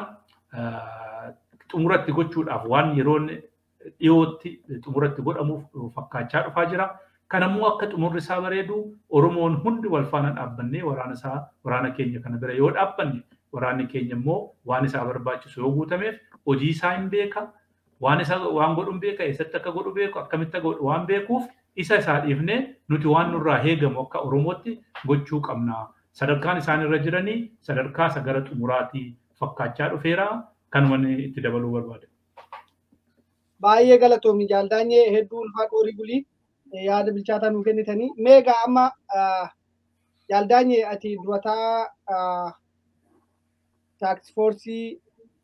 Xumuratti gochuudhaaf waan yeroon dhiyootti xumuratti godhamuuf fakkaachaa dhufaa jira. Kanammoo akka xumurri isaa bareedu Oromoon hundi wal faana dhaabbannee waraana isaa waraana keenya kana bira yoo dhaabbanne waraanni keenya immoo waan isaa barbaachisu yoo guutameef hojii isaa hin beeka. Waan isa waan godhu hin beeka eessatti akka godhu beeku akkamitti akka godhu waan beekuuf isa isaa dhiifnee nuti waan nurraa eegamu akka Oromootti gochuu qabna. Sadarkaan isaan irra jiranii sadarkaa isa gara xumuraatii fakkaachaa dhufeera. Kanuma itti dabaluu barbaade. Baay'ee galatoomi jaaldaanyee hedduu ulfaa dhorii bulii yaada bilchaataa nuu kennitanii. Meegaa amma jaaldaanyee ati durataa taaksifoorsii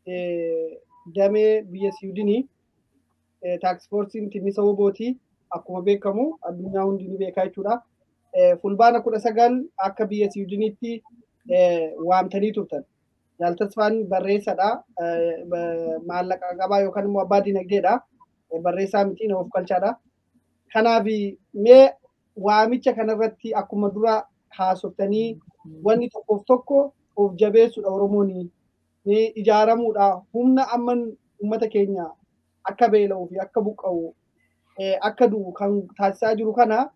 damee biyya Siwiidinii taaksfoorsiin tinnisa wobootii akkuma beekamu addunyaa hundi ni beekaa jechuudha. Fulbaana kudha sagal akka biyya Siwiidiniitti waamtanii turtan. Jaaltasfaan barreessadha. Maallaqa qabaa yookaan immoo abbaa dinagdeedha. Barreessaa miti nama of galchaadha. Kanaaf mee waamicha kanarratti akkuma dura haasoftanii wanni tokkoof tokko of jabeessuudha Oromoon ni ijaaramuudha. Humna amman uummata keenya akka beela'uu fi akka buqqa'u akka du'u kan taasisaa jiru kana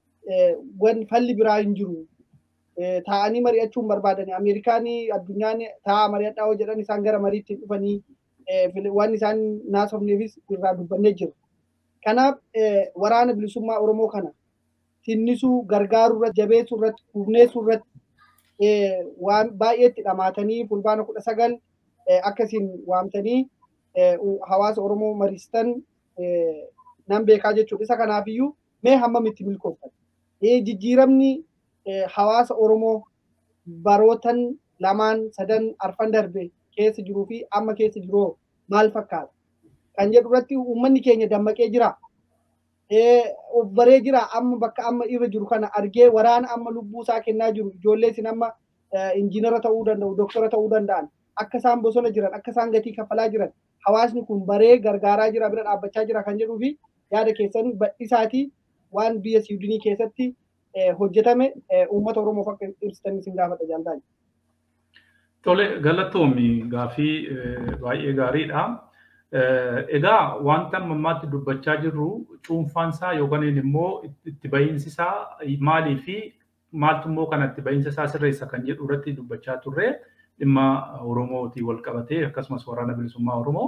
falli biraa hin jiru. Taa'anii mari'achuun barbaadani. Ameerikaan addunyaan taa'aa mari'adhaa yoo jedhan isaan gara mariitti dhufanii waan isaan naasofneefis irraa dubbannee jiru. Kanaaf waraana bilisummaa Oromoo kana tinnisuu gargaaruu irratti jabeessuu irratti hubneessuu irratti waan baay'eetti dhamaatanii fulbaana kudha sagal akkasiin waamtanii hawaasa Oromoo mariistan nan beekaa jechuudha. Isa kanaafiyyuu mee hammamitti milkooftan? Jijjiiramni hawaasa Oromoo barootan lamaan sadan arfan darbe keessa jiruu fi amma keessa jiru maal fakkaata? Kan jedhu irratti uummanni keenya dammaqee jira. of baree jira amma bakka amma irra jiru kana argee waraana amma lubbuu isaa kennaa jiru ijoollee isin amma injiinara ta'uu danda'u doktora ta'uu danda'an akka isaan bosona jiran akka isaan gatii kaffalaa jiran hawaasni kun baree gargaaraa jira bira dhaabbachaa jira kan jedhuu fi yaada keessan badhisaatii waan biyya siidinii keessatti hojjetame uummata oromoof akka ibsitan isin gaafadha jaalladha. Tole galatoomi gaafii baay'ee gaariidha. Egaa wanta ammaatti dubbachaa jirru cuunfaansaa yookaan immoo itti bahiinsisaa maalii fi maaltu immoo kan itti bahiinsisaa sirreessa kan jedhu irratti dubbachaa turre dhimma Oromootiin wal qabatee akkasumas waraana bilisummaa Oromoo.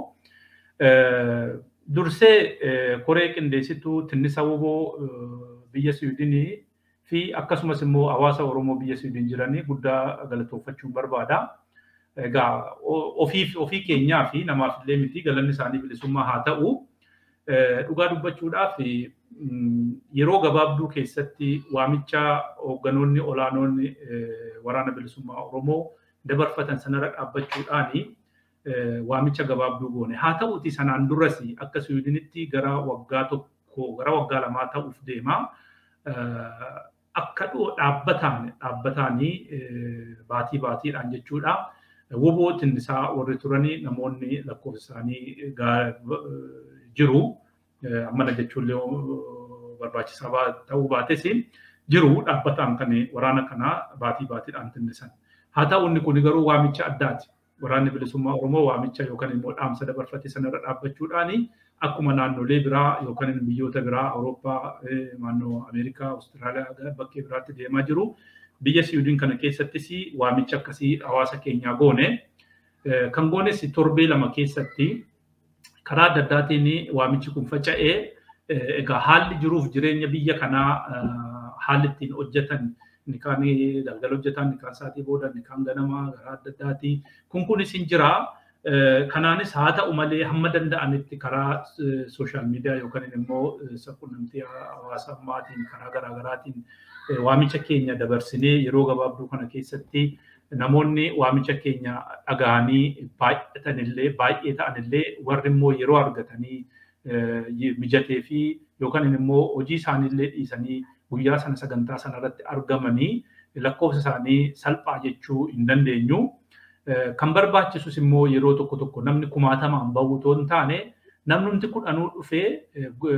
Dursee koree qindeessituu tinnisa woboo biyya Siwiidinii fi akkasumas immoo hawaasa Oromoo biyya Siwiidin jiranii guddaa galatooffachuun barbaada. Egaa ofii keenyaa fi namaaf illee miti galanni isaanii bilisummaa haa ta'u. Dhugaa dubbachuudhaaf yeroo gabaabduu keessatti waamicha hoogganoonni olaanoonni waraana bilisummaa Oromoo dabarfatan sanarra dhaabbachuudhaani waamicha gabaabduu goone. Haa ta'uti sanaan duras akka Siwiidinitti gara waggaa tokko gara waggaa lamaa ta'uuf deema. Akka dhaabbataan dhaabbataanii baatii baatiidhaan jechuudha. Wobootiin isaa warri turanii namoonni lakkoofsa isaanii jiru. Ammana jechuullee barbaachisaa ta'uu baates jiru dhaabbataan kan waraana kanaa baatii baatiidhaan tinnisan. Haa ta'u inni kun garuu waamicha addaati. Waraanni bilisummaa Oromoo waamicha yookaan immoo dhaamsa dabarfate sanarra dhaabbachuudhaani akkuma naannolee biraa yookaan biyyoota biraa Awurooppaa, naannoo Ameerikaa, Awustiraaliyaa bakkee biraatti deemaa jiru. Biyya Siwiidin kana keessattis waamicha akkasii hawaasa keenyaa goone. Kan goones torbee lama keessatti karaa adda addaatiin waamichi kun faca'ee egaa haalli jiruuf jireenya biyya kanaa haalli ittiin hojjetan inni kaan galgala hojjetan inni kaan sa'aatii booda inni kaan ganamaa karaa adda addaatii kun kunis hin jira. Kanaanis haa ta'u malee hamma danda'anitti karaa sooshaal miidiyaa yookaan immoo quunnamtii hawaasammaatiin karaa garaagaraatiin waamicha keenya dabarsinee yeroo gabaabduu kana keessatti namoonni waamicha keenya dhaga'anii baay'atanillee baay'ee ta'anillee warri immoo yeroo argatanii mijatee fi yookaan immoo hojii isaaniillee dhiisanii guyyaa sana sagantaa sanarratti argamanii lakkoofsa isaanii salphaa jechuu hin dandeenyu. Kan barbaachisus immoo yeroo tokko tokko namni kumaatamaan bahu otoo hin taane namni kudhanuu dhufee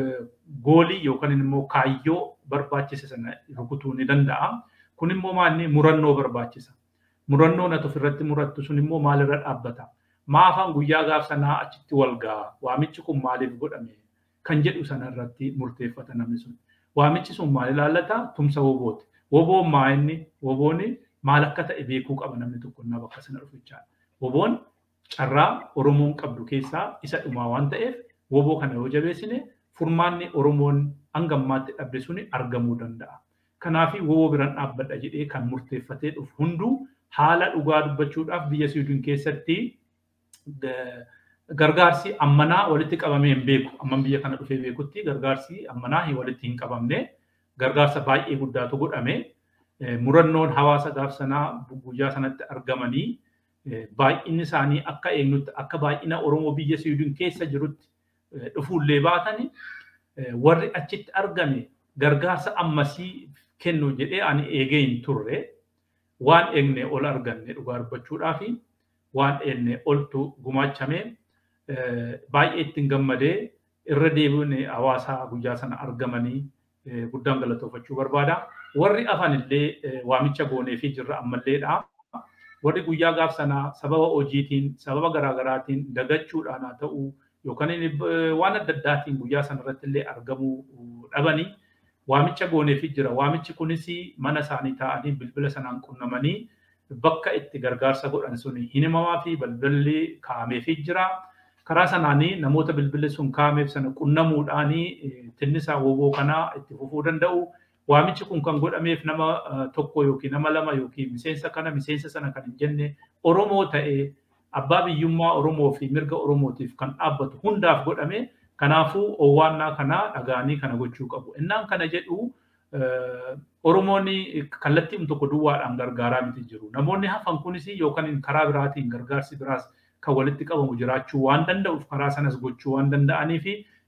goolii yookaan immoo kaayyoo barbaachise sana rukutuu ni danda'a. Kun immoo maalni murannoo barbaachisa. Murannoon ati ofirratti murattu sun immoo maalirra dhaabbata? Maafaan guyyaa gaaf sanaa achitti wal ga'a? Waamichi kun maaliif godhame? Kan jedhu sanarratti murteeffata namni sun. Waamichi sun maal ilaallata? Tumsa wobooti. Woboon maa inni? Wobooni maal akka ta'e beekuu qaba namni tokko innaa bakka sana dhufichaa. Woboon carraa Oromoon qabdu keessaa isa dhumaa waan ta'eef woboo kana yoo jabeessine furmaanni Oromoon hangammaatti dhabde suni argamuu danda'a. Kanaafii woboo biraan dhaabbadha jedhee kan murteeffatee dhufu hunduu haala dhugaa dubbachuudhaaf biyya Siwiidin keessatti gargaarsi ammanaa walitti qabamee hin beeku. Amman biyya kana dhufee beekutti gargaarsi ammanaa walitti hin qabamne gargaarsa baay'ee guddaatu godhame. Murannoon hawaasa gaaf sanaa guyyaa sanatti argamanii baay'inni isaanii akka eenyutti akka baay'ina Oromoo biyya Siwiidin keessa jirutti dhufuullee baatani warri achitti argame gargaarsa ammasii kennu jedhee ani eegee hin turre waan eegne ol arganne dhugaa dubbachuudhaafi waan eegne oltu gumaachame baay'ee ittiin gammadee irra deebiin hawaasaa guyyaa sana argamanii guddaan galatoofachuu barbaada. Warri afan illee waamicha goonee fi jirra ammalleedha. Warri guyyaa gaaf sanaa sababa hojiitiin sababa garaagaraatiin dagachuudhaan haa ta'u yookaan waan adda addaatiin guyyaa sanarratti illee argamuu dhabanii waamicha gooneefi jira. Waamichi kunis mana isaanii taa'anii bilbila sanaan qunnamanii bakka itti gargaarsa godhan sun hin himamaa fi balballi kaa'ameefii jira. Karaa sanaanii namoota bilbilli sun kaa'ameef sana qunnamuudhaanii tinnisaa woboo kanaa itti fufuu danda'u. Waamichi kun kan godhameef nama tokko yookiin nama lama yookiin miseensa kana miseensa sana kan hin jenne Oromoo ta'ee abbaa biyyummaa Oromoo fi mirga Oromootiif kan dhaabbatu hundaaf godhame. Kanaafuu owwaannaa kanaa dhagaanii kana gochuu qabu. Innaan kana jedhu Oromoonni kallattiin tokko duwwaadhaan gargaaraa miti jiru. Namoonni hafan kunis yookaan karaa biraatiin gargaarsi biraas kan walitti qabamu jiraachuu waan danda'uuf karaa sanas gochuu waan danda'anii fi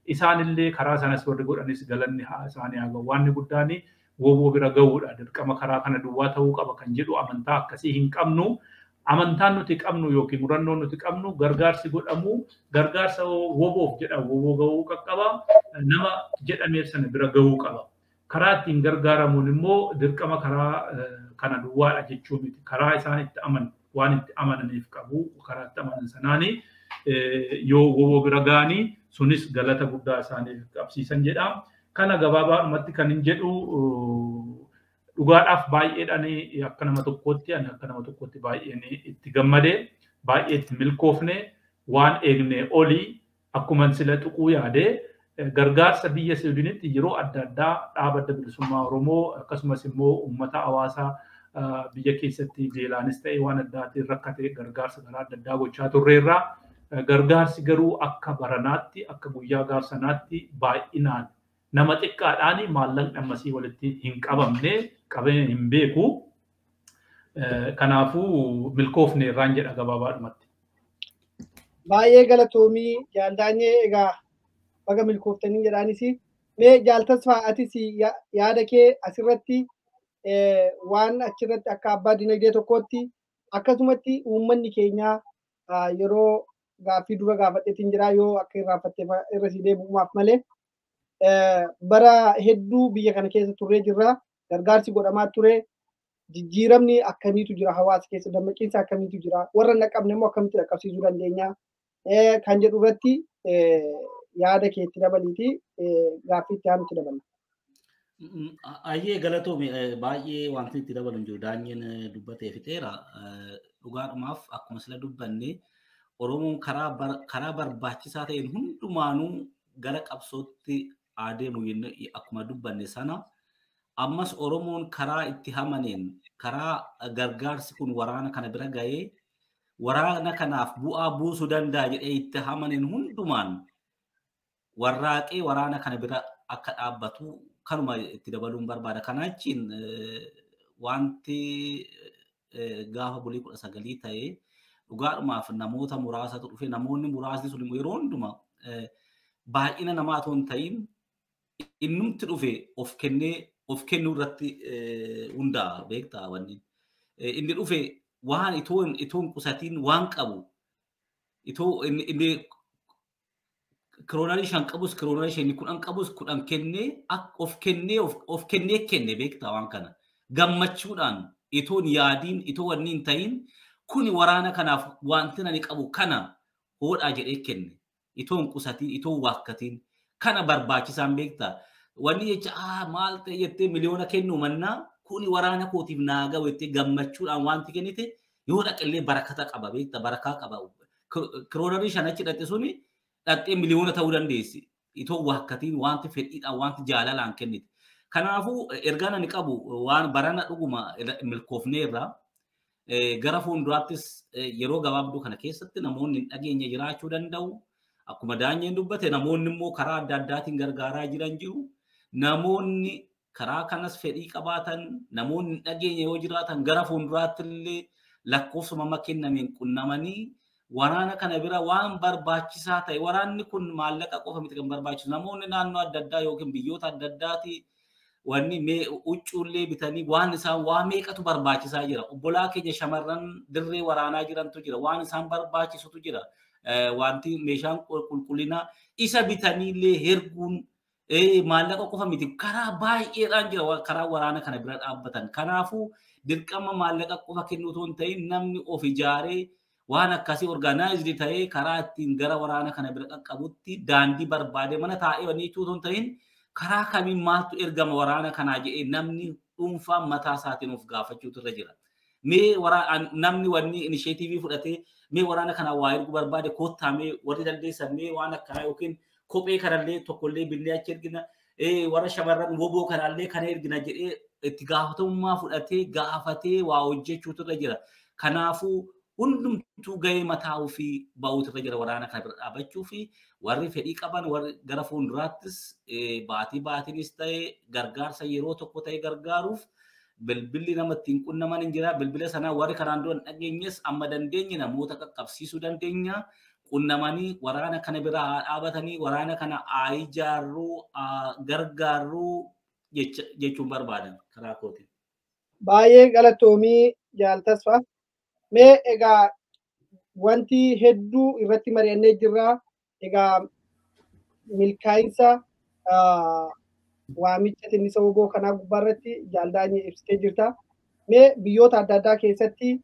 isaanillee karaa sanas warri godhanis galanni haa isaanii haa ga'u. Waan guddaan woboo bira ga'uudha. Dirqama karaa kana duwwaa ta'uu qaba kan jedhu amantaa akkasii hin qabnu. Amantaan nuti qabnu yookiin murannoon nuti qabnu gargaarsi godhamu gargaarsa woboof jedhamu woboo ga'uu qaqqaba. Nama jedhameef sana bira ga'uu qaba. Karaa ittiin gargaaramuun immoo dirqama karaa kana duwwaadha jechuu miti. Karaa isaan itti amanan waan itti amananiif qabu karaa itti amanan sanaanii yoo woboo bira ga'anii sunis galata guddaa isaaniif qabsiisan jedha. Kana gabaabaadhumatti kan hin jedhu dhugaadhaaf baay'eedhaan akka nama tokkootti ani akka nama tokkootti baay'een itti gammadee baay'ee itti milkoofne waan eegne olii akkuma sila tuquu yaadee gargaarsa biyya Siwiidinitti yeroo adda addaa dhaaba adda bilisummaa Oromoo akkasumas immoo uummata hawaasaa biyya keessatti beelaanis ta'e waan addaatiin rakkate gargaarsa karaa adda addaa gochaa turreerraa gargaarsi garuu akka baranaatti akka guyyaa gaarsanaatti baay'inaan nama xiqqaadhaan maallaqni ammasii walitti hin qabamne qabee hin beeku. Kanaafuu milkoofne irraan jedha gabaabaadhumatti. Baay'ee galatoomii jaaldaanyee egaa baga milkooftanii jedhaanis mee jaaltasfaa atis yaada kee asirratti waan achirratti akka abbaa dinagdee tokkootti akkasumatti uummanni keenya yeroo gaaffii dura gaafadheetiin jira yoo akka irraanfattee irra si deebi'umaaf malee bara hedduu biyya kana keessa turree jirra gargaarsi godhamaa ture jijjiiramni akkamiitu jira hawaasa keessa dammaqiinsa akkamiitu jira warra naqabne immoo akkamitti dhaqqabsiisuu dandeenya kan jedhu irratti yaada keetti dabaliiti gaaffii itti aanutti dabala. Ayyee galatoome baay'ee wanti itti dabalu hin jiru daanyeen dubbatee fixeera dhugaadhumaaf akkuma sila dubbanne Oromoon karaa barbaachisaa ta'een hundumaanuu gara qabsootti adeemu akkuma dubbanne sana ammas Oromoon karaa itti hamaneen karaa gargaarsi kun waraana kana bira ga'ee waraana kanaaf bu'aa buusuu danda'a jedhee itti hamaneen hundumaan warraaqee waraana kana bira akka dhaabbatu kanuma itti dabaluun barbaada. Kanaachiin wanti gaafa bulii kudha sagalii ta'ee dhugaadhumaaf namoota muraasatu dhufe namoonni muraasni sun yeroo hundumaa baay'ina namaa otoo hin ta'in innumti dhufe of kennee of kennuu irratti hundaa'a beektaa wanni. Inni dhufe waan itoo hin qusatiin waan qabu itoo inni kiroonarii shan qabus kiroonarii shanii kudhan qabus kudhan kennee of kennee of kennee kenne beektaa waan kana gammachuudhaan itoo hin yaadiin itoo wanni hin ta'in kuni waraana kanaaf wanti ani qabu kana hoodhaa jedhee kenne itoo hin qusatiin itoo hin waakkatiin kana barbaachisaan beektaa wanni jecha ah maal ta'e jettee miliyoona kennuu mannaa kuni waraana kootiif naa ga'u jettee gammachuudhaan wanti kennite yoo dhaqillee barakata qaba beektaa barakaa qaba kiroonarii shan achi dhaqe suni dhaqxee miliyoona ta'uu dandeessi. Itoo waakkatiin wanti fedhiidhaan wanti jaalalaan kennite. Kanaafuu ergaan ani qabu waan barana dhuguma milkoofneerra gara fuulduraattis yeroo gabaabduu kana keessatti namoonni hin dhageenye jiraachuu danda'u. Akkuma daanyeen dubbate namoonni immoo karaa adda addaatiin gargaaraa jiran jiru. Namoonni karaa kanas fedhii qabaatan namoonni hin dhageenye yoo jiraatan gara fuulduraatti illee lakkoofsuma kennameen qunnamanii waraana kana bira waan barbaachisaa ta'e waraanni kun maallaqa qofa miti kan barbaachisu namoonni naannoo adda addaa yookiin biyyoota adda addaati wanni huccuullee bitanii waan isaan waa meeqatu barbaachisaa jira obbolaa keenya shamarran dirree waraanaa jirantu jira waan isaan barbaachisutu jira wanti meeshaan qulqullinaa isa bitaniillee herguun maallaqa qofa miti karaa baay'eedhaan jira karaa waraana kana bira dhaabbatan kanaafuu dirqama maallaqa qofa kennuu otoo hin ta'in namni of ijaaree waan akkasii orgaanaayizdi ta'ee karaa ittiin gara waraana kana bira qaqqabutti daandii barbaade mana taa'ee wanii jechuun ta'in karaa kamiin maaltu ergama waraana kanaa jedhee namni dhuunfaan mataa isaatiin of gaafachuutu irra jira. Mee namni wanni inisheetivii fudhatee mee waraana kanaa waa erguu barbaade koottaa mee warri dandeessan mee waan akkanaa yookiin kophee kanallee tokkollee binnee achi ergina warra shamarran woboo kanallee kana ergina jedhee itti gaafatamummaa fudhatee gaafatee waa hojjechuutu irra jira. Kanaafuu hundumtuu gahee mataa ofii ba'uutu irra jira waraana kana bira dhaabachuu fi warri fedhii qaban warri gara fuulduraattis baatii baatiinis ta'e gargaarsa yeroo tokko ta'e gargaaruuf bilbilli nama ittiin qunnaman hin jira bilbila sanaa warri kanaan dura hin dhageenyes amma dandeenye namoota qaqqabsiisuu dandeenya qunnamanii waraana kana bira haa dhaabatanii waraana kana haa ijaarruu haa gargaarruu jechuun barbaadan karaa kootiin. Baay'ee galatoomii jaaltasfa. Mee egaa wanti hedduu irratti mari'annee jirra. Egaa milkaa'insa waamicha tinnisa woboo kanaa gubbaarratti jaaldaanyee ibsitee jirta. Mee biyyoota adda addaa keessatti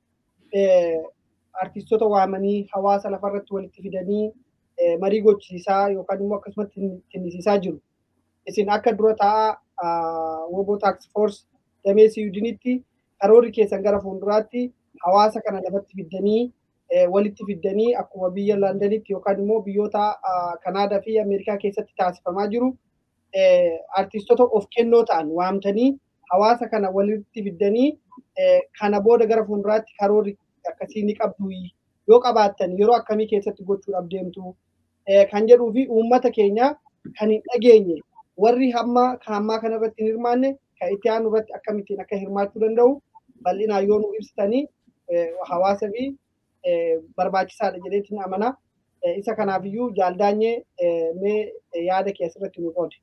artistoota waamanii hawaasa lafarratti walitti fidanii marii gochisiisaa yookaan immoo akkasumas tinnisiisaa jiru. Isin akka dura taa'aa woboo taaks foors damee siyudinitti karoorri keessan gara fuulduraatti hawaasa kana lafatti fiddanii walitti fiddanii akkuma biyya Londanitti yookaan immoo biyyoota Kanaadaa fi Ameerikaa keessatti taasifamaa jiru artistoota of kennoo ta'an waamtanii hawaasa kana walitti fiddanii kana booda gara fuulduraatti karoorri akkasii ni qabdu yoo qabaattan yeroo akkamii keessatti gochuudhaaf deemtu kan jedhuu fi uummata keenya kan hin dhageenye warri hamma kan ammaa kana irratti hin hirmaanne kan itti aanu irratti akkamittiin akka hirmaachuu danda'u bal'inaan yoo nu ibsitanii hawaasa fi barbaachisaadha jedheetiin amana. Isa kanaafiyyuu jaaldaanyee mee yaada kee asirratti nu qoode.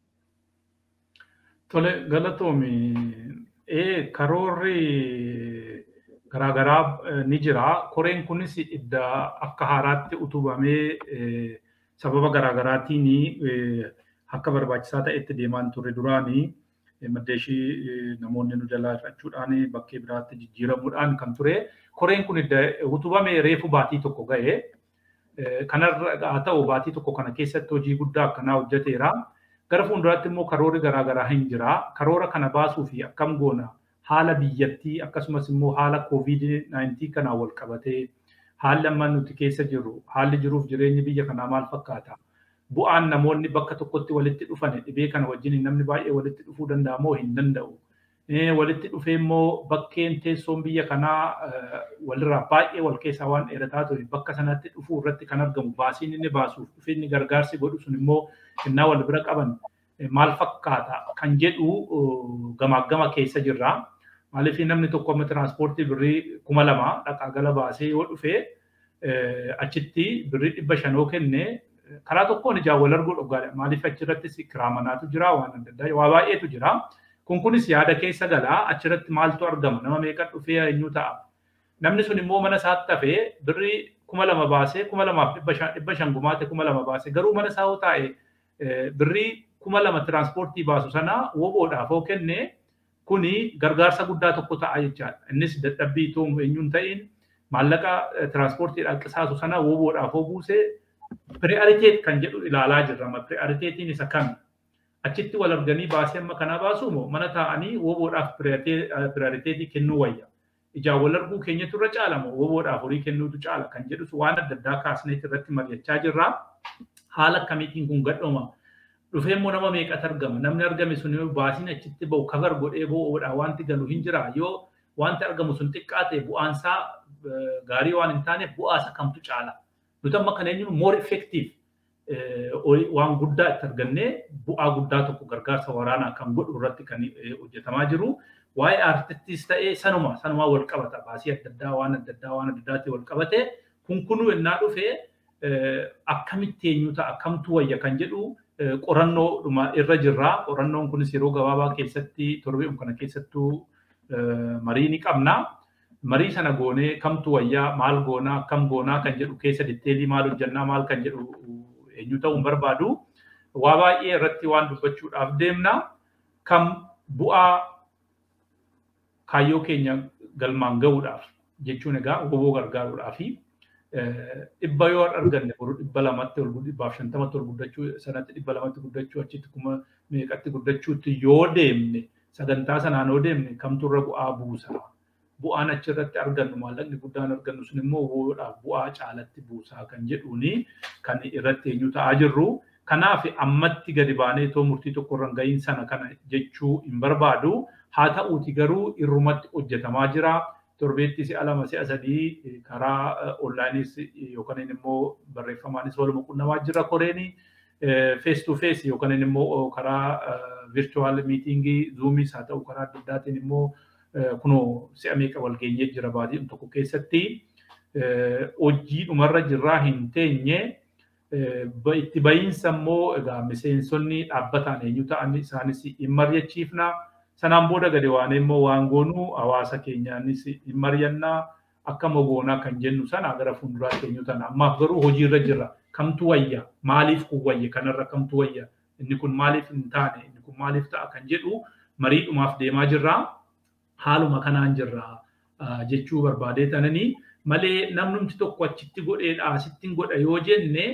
Tole galatoomi. Ee karoorri garaagaraa ni jira. Koreen kunis idda akka haaraatti utubamee sababa garaagaraatiin akka barbaachisaa ta'etti deemaan turre duraanii maddeeshii namoonni nu jalaa hir'achuudhaan bakkee biraatti jijjiiramuudhaan kan ture. Koreen kun utubamee reefu baatii tokko ga'e. Kanarra haa ta'u baatii tokko kana keessatti hojii guddaa akkanaa hojjeteera. Gara fuulduraatti immoo karoorri garaagaraa hin jira. Karoora kana baasuu fi akkam goona haala biyyattii akkasumas immoo haala COVID-19 kanaan wal qabatee haalli amma nuti keessa jirru haalli jiruuf jireenyi biyya kanaa maal fakkaata? Bu'aan namoonni bakka tokkotti walitti dhufan dhibee kana wajjin namni baay'ee walitti dhufuu danda'a moo hin danda'u? Walitti dhufee immoo bakkeen teessoon biyya kanaa walirraa baay'ee wal keessaa waan dheerataa ture bakka sanatti dhufuu irratti kan argamu baasiin inni baasuuf dhufeenyi gargaarsi godhu sun immoo kennaa wal bira qaban maal fakkaata kan jedhu gamaagama keessa jirra. Maaliif namni tokko amma tiraanspoortii birrii kuma lama dhaqaa gala baasee yoo dhufee achitti birrii dhibba shanoo kenne karaa tokkoon ijaan wal arguu dhugaadha. Maaliif achirrattis kiraa manaatu jira waan adda addaa waa baay'eetu jira. Kun kunis yaada keessa galaa achirratti maaltu argama nama meeqa dhufee eenyu ta'a. Namni sun immoo mana isaatti hafee birrii kuma lama baasee kuma lamaaf dhibba shan gumaate kuma lama baasee garuu mana isaa yoo taa'e birrii kuma lama tiraanspoortii baasu sana woboodhaaf yoo kenne kuni gargaarsa guddaa tokko ta'a jechaadha. Innis dadhabbii itoo eenyuun ta'in maallaqa tiraanspoortiidhaan qisaasu sana woboodhaaf yoo buusee piriyaariteet kan jedhu ilaalaa jirra. Piriyaariteetiin isa kami? Achitti wal arganii baasee amma kanaa baasuu moo mana taa'anii woboodhaaf piriyaariteetii kennuu wayya. Ijaan wal arguu keenyatu irra caala moo woboodhaaf horii kennuutu caala kan jedhus waan adda addaa kaasneet irratti mari'achaa jirra. Haala akkamiitiin kun gadhooma. Dhufee immoo nama meeqatu argama. Namni argame sun baasiin achitti bahu kabar godhee bo'oodha wanti galu hin jira. Yoo wanti argamu sun xiqqaa ta'e bu'aansaa gaarii waan hin taaneef bu'aasa kamtu caala. Nuti amma kan eenyuun more effective waan guddaa itti argannee bu'aa guddaa tokko gargaarsa waraanaa kan godhu irratti kan hojjetamaa jiru. Waa'ee aartistis ta'ee sanuma sanumaa wal qabata. Baasii adda addaa waan adda addaa waan adda addaatti wal qabate kun kunuu ennaa dhufee akkamitti eenyu ta'a kamtu wayya kan jedhu qorannoodhuma irra jirra. Qorannoon kunis yeroo gabaabaa keessatti torbee'um kana keessattuu marii ni qabna. Marii sana goonee kamtu wayyaa maal goonaa kam goonaa kan jedhu keessa ditteelii maal hojjannaa maal kan jedhu eenyu ta'uu hin barbaadu. Waa baay'ee irratti waan dubbachuudhaaf deemna. Kam bu'aa kaayyoo keenya galmaan gahuudhaaf jechuun egaa woboo gargaaruudhaafi dhibba yoo arganne boru dhibba lamatti ol dhibbaaf shantamatti ol guddachuu sanatti dhibba lamatti guddachuu achitti kuma meeqatti guddachuutti yoo deemne sagantaa sanaan yoo deemne kamtu irra bu'aa buusa. Bu'aan achirratti argannu maallaqni guddaan argannu sun immoo woboodhaaf bu'aa caalatti buusaa kan jedhuuni kan irratti eenyu ta'aa jirru. Kanaaf ammatti gadi baanee too murtii tokko irra gahiin sana kana jechuu hin barbaadu. Haa ta'uuti garuu irrumatti hojjetamaa jira. Torbeetti si'a lama si'a sadii karaa onlaayinis yookaan immoo barreeffamaanis waluma qunnamaa jira koreeni. Face to face yookaan immoo karaa virtual meetingii zuumis haa ta'u karaa adda addaatiin immoo kunoo si'a meeqa wal geenyee jira baatii tokko keessatti. hojii dhumarra jirraa hin teenye itti bahiinsa immoo egaa miseensonni dhaabbataan eenyu ta'an isaanis hin mari'achiifna. Sanaan booda gadi waan immoo waan goonuu hawaasa keenyaanis hin mari'annaa akka mogoonaa kan jennu sana gara fuulduraatti eenyu ta'an ammaaf garuu hojiirra jirra. Kamtu wayya? Maaliif kun wayya? Kanarra kamtu wayya? Inni kun maaliif hin taane? Inni kun maaliif ta'a kan jedhu mariidhumaaf deemaa jirra. Haaluma kanaan jirra jechuu barbaadee tananii malee namnumti tokko achitti godheedha asittiin godha yoo jenne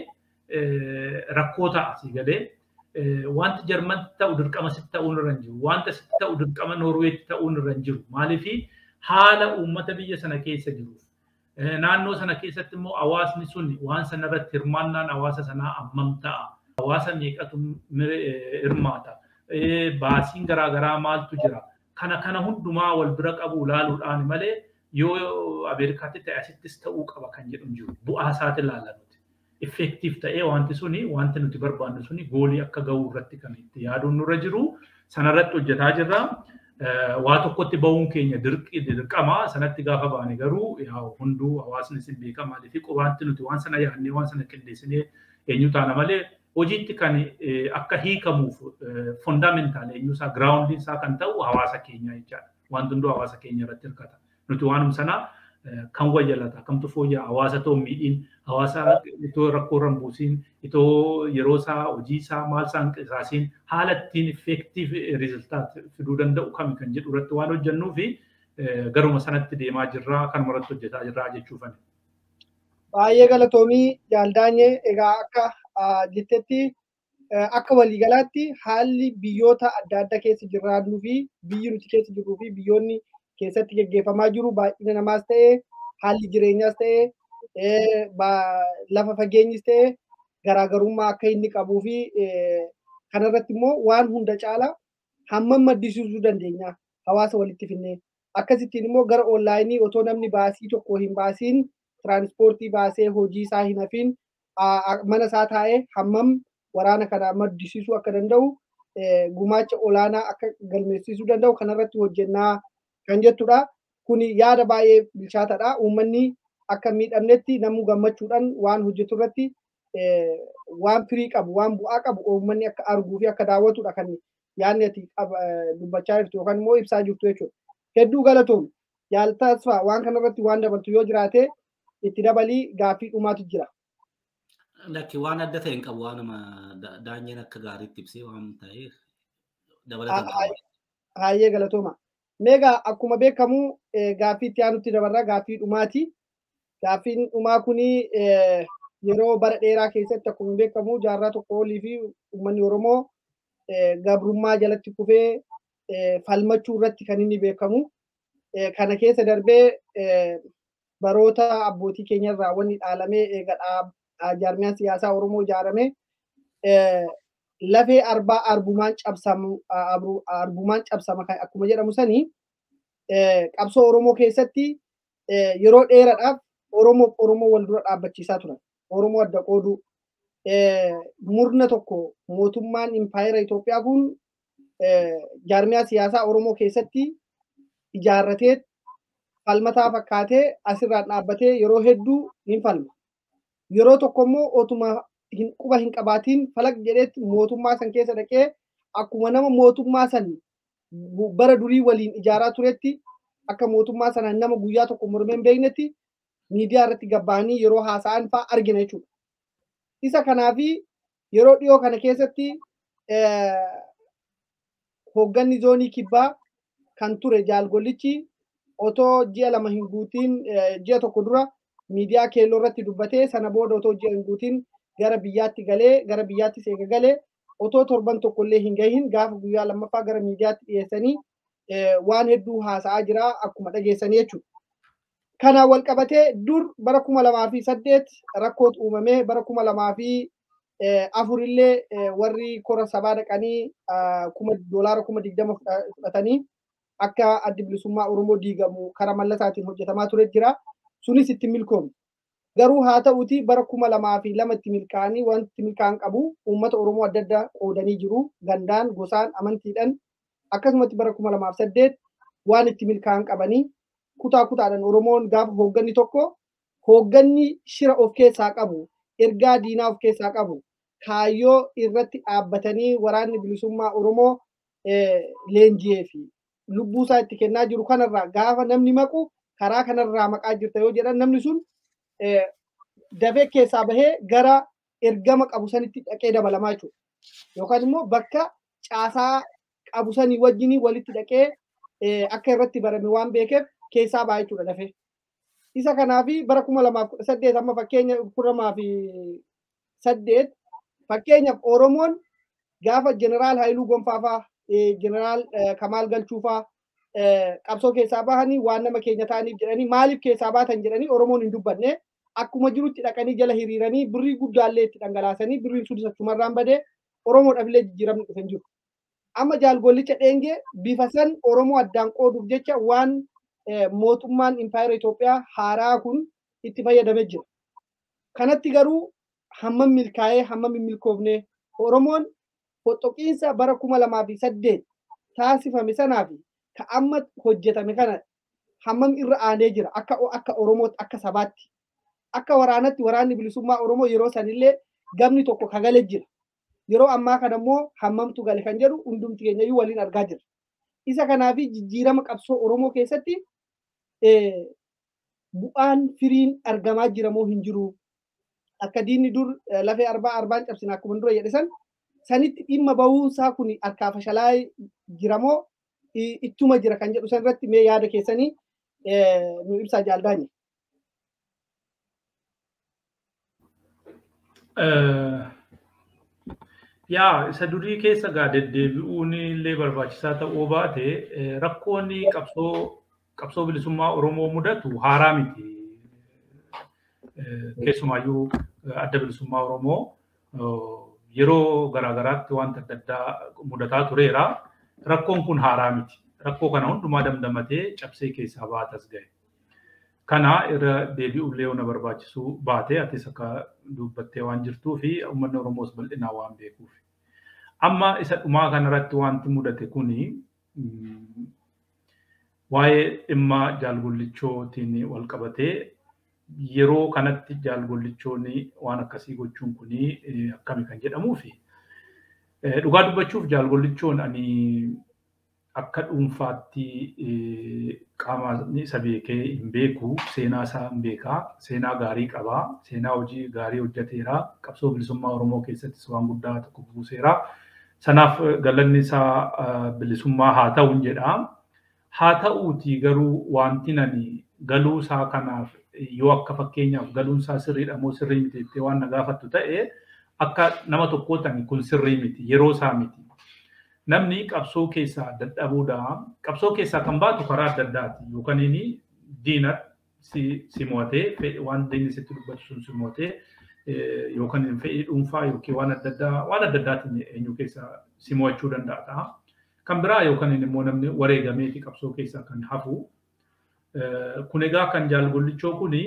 rakkoo ta'a si galee. Wanti jarmanitti ta'u dirqama sitti ta'uun irra hin jiru. Wanta sitti ta'u dirqama Noorweetti ta'uun irra hin jiru. Maaliifi haala uummata biyya sana keessa jiruuf. Naannoo sana keessatti immoo hawaasni sun waan sana irratti hirmaannaan hawaasa sanaa ammam ta'a. Hawaasa meeqatu hirmaata. Baasiin garaagaraa maaltu jira. Kana kana hundumaa wal bira qabu ilaaluudhaan malee yoo Ameerikaatti ta'e asittis ta'uu qaba kan jedhu hin jiru. Bu'aa isaati ilaalla nuti. Effektiif ta'ee wanti suni wanti nuti barbaannu suni goolii akka gahuu irratti kan itti yaaduun nurra jiru. Sanarratti hojjetaa jirra. Waa tokkotti bahuun keenya dirqama. Sanatti gaafa baane garuu hunduu hawaasni sin beeka maaliif qubaatti nuti waan sana yaadnee waan sana qindeessinee eenyu taana malee hojiitti kan akka hiikamuuf fondaamentaal eenyuusaa giraawundiin isaa kan ta'u hawaasa keenya jechaadha. Wanti hunduu hawaasa keenya irratti hirkata. Nuti waanuma sana kan wayyalata kamtu fooyya'aa hawaasa too miidhiin hawaasa itoo rakkoo irra hin buusiin itoo yeroo isaa hojii isaa maal isaa hin qisaasiin haala ittiin effektiif riiziltaat fiduu danda'u kami kan jedhu irratti waan hojjennuu fi garuma sanatti deemaa jirraa kanuma irratti hojjetaa jirraa jechuufani. Baay'ee galatoomii jaaldaanyee egaa akka jettetti akka waliigalaatti haalli biyyoota adda addaa keessa jiraannuu fi biyyi nuti keessa jirruu fi biyyoonni keessatti geggeeffamaa jiru baay'ina namaas ta'e haalli jireenyaas ta'e lafa fageenyis ta'e garaagarummaa akka inni qabuu fi kanarratti immoo waan hunda caala hammam maddisiisuu dandeenya hawaasa walitti finnee akkasittiin immoo gara onlaayinii otoo namni baasii tokko hin baasiin tiraanispoortii baasee hojii isaa hin hafiin mana isaa taa'ee hammam waraana kana maddisiisuu akka danda'u gumaacha olaanaa akka galmeessisuu danda'u kanarratti hojjennaa kan jettudha. Kuni yaada baay'ee bilchaataadha. Uummanni akka miidhamnetti namuu gammachuudhaan waan hojjetu irratti waan firii qabu, waan bu'aa qabu uummanni akka arguu fi akka daawwatudha kan yaadni ati dubbachaa jirtu yookaan immoo ibsaa jirtu jechuudha. Hedduu galatoom yaaltasfaa waan kanarratti waan dabaltu yoo jiraate itti dabalii gaaffii dhumaatu jira. Lakki waan adda ta'e hin qabu waanuma daanyeen akka gaariitti ibsee waan ta'eef dabalatan qaba. Hayyee galatooma. Meegaa akkuma beekamu gaaffii itti aanutti dabarraa gaaffii dhumaati. Gaaffiin dhumaa kuni yeroo bara dheeraa keessatti akkuma beekamu jaarraa tokko olii fi uummanni Oromoo gabrummaa jalatti kufee falmachuu irratti kan inni beekamu. Kana keessa darbee baroota abbootii keenyarraa wanni dhaalamee eega jaarmiyaan siyaasaa Oromoo ijaarame lafee arbaa arbumaan cabsamu arbumaan cabsama kan akkuma jedhamu sanii qabsoo Oromoo keessatti yeroo dheeraadhaaf Oromoo Oromoo wal dura dhaabbachiisaa turan. Oromoo adda qooduu murna tokko mootummaan impaayera Itoophiyaa kun jaarmiyaa siyaasaa Oromoo keessatti ijaarratee falmataa fakkaatee asirraan dhaabbatee yeroo hedduu hin falma. Yeroo tokko immoo otuma quba hin qabaatiin falaq jedheetti mootummaa san keessa dhaqee akkuma nama mootummaa san bara durii waliin ijaaraa turetti akka mootummaa sana nama guyyaa tokko mormee hin beeknetti miidiyaa irratti gabbaanii yeroo haasa'an fa'aa argina jechuudha. Isa kanaafi yeroo dhiyoo kana keessatti hoogganni zoonii kibbaa kan ture jaalgollichi otoo ji'a lama hin guutiin ji'a tokko dura miidiyaa keelloo irratti dubbatee sana booda otoo ji'a hin guutiin gara biyyaatti galee gara biyyaattis eega galee otoo torban tokkollee hin gahin gaafa guyyaa lammaffaa gara miidiyaatti dhiyeessanii waan hedduu haasa'aa jira akkuma dhageessanii jechuudha. Kanaan wal qabatee dur bara kuma lamaa fi saddeet rakkootu uumamee bara kuma lamaa fi afurillee warri kora sabaa dhaqanii kuma doolaara kuma digdama fudhatanii akka addi bilisummaa Oromoo diigamu karaa mallasaatiin hojjetamaa ture jira. Sunis itti milkoomne. Garuu haa ta'uti bara kuma lamaa fi lama itti milkaa'anii wanti milkaa'an qabu uummata Oromoo adda addaa qoodanii jiru. Gandaan, gosaan, amantiidhaan akkasumatti bara kuma lamaaf saddeet waan itti milkaa'an qabanii kutaa kutaadhaan Oromoon gaafa hoogganni tokko hoogganni shira of keessaa qabu, ergaa diinaa of keessaa qabu, kaayyoo irratti dhaabbatanii waraanni bilisummaa Oromoo leenjiyee fi lubbuu isaa itti kennaa jiru kanarraa gaafa namni maqu karaa kanarraa maqaa jirta yoo jedhan namni sun dafee keessaa bahee gara ergama qabu sanitti dhaqee dabalamaa jechuudha. Yookaan immoo bakka caasaa qabu sanii wajjin walitti dhaqee akka irratti barame waan beekeef keessaa ba'a jechuudha dafee. Isa kanaaf bara kuma lamaaf kudha saddeet amma fakkeenya kuma lamaa fi saddeet fakkeenyaaf Oromoon gaafa jeneraal Haayiluu Gonfaafaa jeneraal Kamaal Galchuufaa qabsoo keessaa bahanii waan nama keenya ta'aniif jedhanii maaliif keessaa baatan jedhanii Oromoon hin dubbanne akkuma jirutti dhaqanii jala hiriiranii birrii guddaallee itti dhangalaasanii birriin sun achumarraan badee Oromoodhaaf illee jijjiiramni dhufan jiru. Amma jaalgollicha dheengee bifa san Oromoo addaan qooduuf jecha waan mootummaan impaayera Itoophiyaa haaraa kun itti fayyadamee jira. Kanatti garuu hammam milkaa'ee hammam hin milkoofne Oromoon foxoqiinsa bara kuma lamaa fi saddeet taasifame sanaa fi ka amma hojjetame kana hammam irra aanee jira akka akka Oromootti akka sabaatti. Akka waraanatti waraanni bilisummaa Oromoo yeroo sanillee gamni tokko kagalee jira. Yeroo ammaa kana immoo hammamtu gale kan jedhu hundumti keenyayyuu waliin argaa jira. Isa kanaaf jijjiirama qabsoo Oromoo keessatti bu'aan firiin argamaa jira moo hin jiru. Akka diinni dur lafee arbaa arbaan cabsina akkuma dura jedhe san sanitti dhimma bahuunsaa kun harkaa fashalaa jira moo ittuma jira kan jedhu san irratti mee yaada keessanii nu ibsaa jaaldaanye. Yaa isa durii keessa gaa deddeebi'uun illee barbaachisaa ta'uu baate rakkoonni qabsoo qabsoo bilisummaa Oromoo mudatu haaraa miti. Keessumaayyuu adda bilisummaa Oromoo yeroo garaagaraatti wanta adda addaa mudataa tureera. Rakkoon kun haaraa miti. Rakkoo kana hundumaa damdamatee cabsee keessaa baatas gahe. Kana irra deebi'ullee yoo na barbaachisuu baate atis akka dubbattee waan jirtuu fi uummanni Oromoos bal'inaa waan beekuuf. Amma isa dhumaa kanarratti wanti mudate kuni waa'ee dhimma jaalgollichootiin wal qabatee yeroo kanatti jaalgollichoonni waan akkasii gochuun kuni akkami kan jedhamuu fi dhugaa dubbachuuf jaalgollichoon ani akka dhuunfaatti qaama isa beekee hin beeku seenaa isaa hin beekaa seenaa gaarii qabaa seenaa hojii gaarii hojjeteera qabsoo bilisummaa oromoo keessattis waan guddaa tokko buuseera sanaaf galanni isaa bilisummaa haa ta'u jedha haa ta'uuti garuu wanti nani galuu isaa kanaaf yoo akka fakkeenyaaf galuun isaa sirriidha moo sirrii miti jettee waan na gaafattu ta'e akka nama tokkootan kun sirrii miti yeroo isaa miti. Namni qabsoo keessaa dadhabuudha. Qabsoo keessaa kan baatu karaa adda addaati. Yookaan inni diina si mo'atee waan diinni sitti dubbatu sun si mo'atee yookaan fedhii dhuunfaa yookiin waan adda addaa waan adda addaatiin eenyu keessaa si mo'achuu danda'a ta'a. Kan biraa yookaan immoo namni wareegameeti qabsoo keessaa kan hafu. Kun egaa kan jaalgollichoo kuni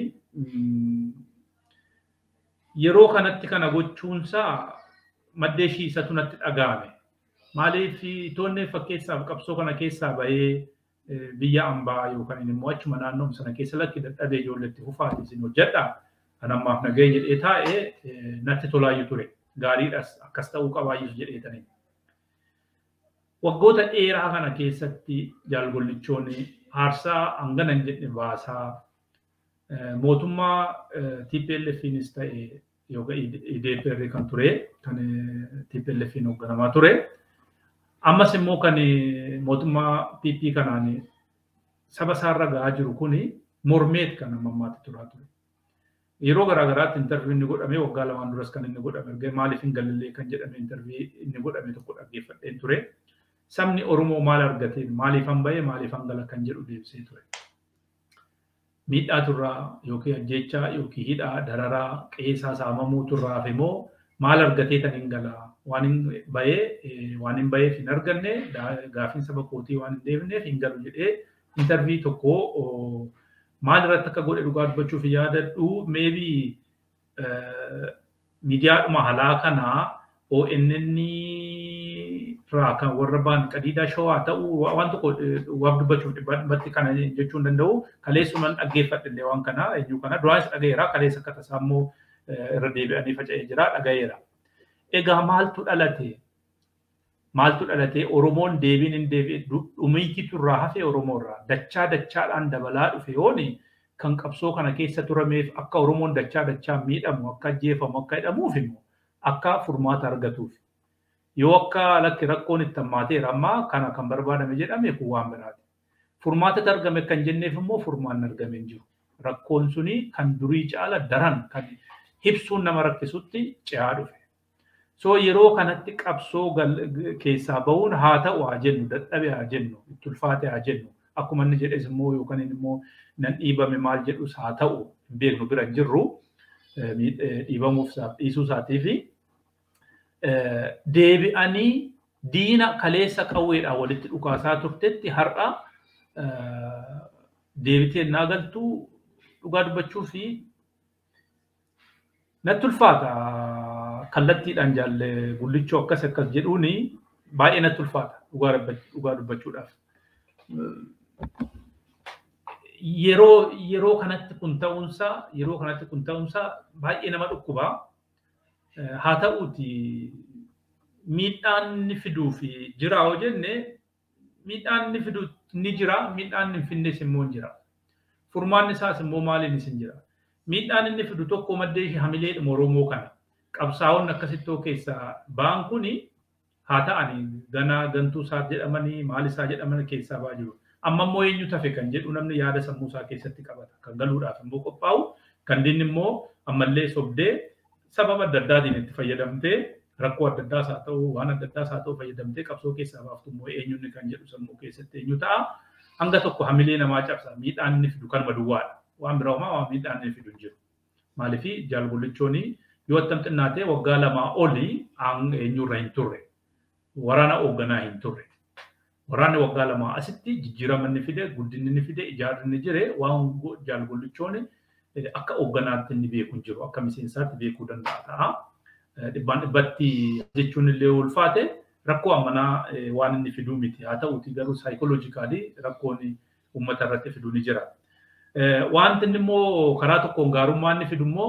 yeroo kanatti kana gochuunsaa maddee ishii isatu natti dhaga'ame. Maaliif toonni fakkeessaaf qabsoo kana keessaa bahee biyya ambaa yookaan immoo achuma naannoo sana keessa lakki dadhabee ijoolleetti fufaati isin hojjedha. Kan ammaaf nagahee jedhee taa'ee natti tolaayyuu ture. Gaariidhas akkas ta'uu qabaayyus jedhee tanii. Waggoota dheeraa kana keessatti jaalgollichoonni aarsaa hangana hin jedhe baasaa mootummaa TPLFinis ta'e yookaan IDPR kan ture kan TPLFin hoogganamaa ture. Ammas immoo kan mootummaa PP kanaan saba isaarra gahaa jiru kuni mormeet kan ammammaatti turaa ture. Yeroo garaagaraatti intarvii inni godhame waggaa lamaan duras kan inni godhame erga maaliif hin galillee kan jedhame intarvii inni godhame tokko dhaggeeffadheen ture. Sabni Oromoo maal argateen maaliif han bahee maaliif han gala kan jedhu deebisee ture. Miidhaa turraa yookiin ajjechaa yookiin hidhaa dararaa qeessaa saamamuu turraa fi immoo maal argatee tan hin galaa waan hin bahee waan hin baheef hin arganne gaafiin saba kootii waan hin deebineef hin galu jedhee intarvii tokko maal irratti akka godhe dhugaa dubbachuuf yaadadhu meebii miidiyaadhuma halaa kanaa ONN irraa kan warra ba'an qadiidaa shawaa ta'uu waan tokko waaf dubbachuuf dhibbatti kana jechuu hin danda'u kaleessuman dhaggeeffadhe illee waan kana eenyu kana duraanis dhagayeera kaleessa akka tasaa immoo irra deebi'anii faca'ee jira dhagayeera. Egaa maaltu dhalate? Maaltu dhalate Oromoon deebiin hin deebi'e dhumiitiitu irraa hafe Oromoo irraa dachaa dachaadhaan dabalaa dhufe yooni kan qabsoo kana keessa turameef akka Oromoon dachaa dachaa miidhamu akka ajjeefamu akka hidhamuuf immoo akka furmaata argatuuf. Yoo akka lakki rakkoon itti hammaateera ammaa kana kan barbaadame jedhame kun waan biraati. Furmaatatti argame kan jenneef immoo furmaanni argame hin jiru. Rakkoon suni kan durii caala daran kan ibsuun nama rakkisutti ce'aa dhufe. So yeroo kanatti qabsoo keessaa bahuun haa ta'u haa jennu dadhabe haa jennu itti ulfaate haa jennu akkuma inni jedhes immoo yookaan immoo nan dhiibame maal jedhus haa ta'u hin beeknu bira hin jirru dhiibamuuf dhiisuu isaatii fi deebi'anii diina kaleessa qawweedhaan walitti dhukaasaa turtetti har'a deebitee naa galtuu dhugaa dubbachuu fi natti ulfaata kallattiidhaan jaalle gullichoo akkas akkas jedhuuni baay'ee natti ulfaata dhugaa dubbachuudhaaf. Yeroo yeroo kanatti kun ta'uunsaa yeroo kanatti kun ta'uunsaa baay'ee nama dhukkubaa. Haa ta'uuti miidhaan inni fiduu fi jira yoo jenne miidhaan inni fidu ni jira miidhaan inni hin finnes immoo jira. Furmaanni isaas immoo maaliin isin jira. Miidhaan inni fidu tokko maddee ishee hamileedhuma Oromoo kana. Qabsaa'onni akkasittoo keessaa ba'an kuni haa ta'ani ganaa gantuu isaa jedhamanii maal isaa jedhaman keessaa ba'aa jiru. Amma immoo eenyu tafe kan jedhu namni yaada sammuu isaa keessatti qabata. Kan galuudhaaf immoo qophaa'u kan dinni immoo ammallee sobdee sababa adda addaatiin itti fayyadamtee rakkoo adda addaas haa ta'u waan adda addaas haa ta'u fayyadamtee qabsoo keessaa baaftu immoo eenyuun kan jedhu sammuu keessatti eenyu ta'a. Hanga tokko hamilee namaa cabsa miidhaan inni fidu kanuma duwwaadha. Waan biraa homaa waan miidhaan inni fidu hin jiru. Maaliifi jaalgollichooni yoo attam xinnaatee waggaa lamaa olii eenyurra hin turre. Waraana hoogganaa hin turre. Waraanni waggaa lamaa asitti jijjiirama inni fide guddinni inni fide ijaarri inni jire waan jaalgollichooni akka hoogganaatti inni beeku hin jiru akka miseensaatti beekuu danda'a ta'a. Dhibbaan dhibbatti jechuun illee ulfaate rakkoo ammanaa waan inni fiduu miti haa ta'uuti garuu saayikoloojikaalii rakkoon uummata irratti fiduu ni jira. Wanti inni immoo karaa tokkoon gaarummaa inni fidu immoo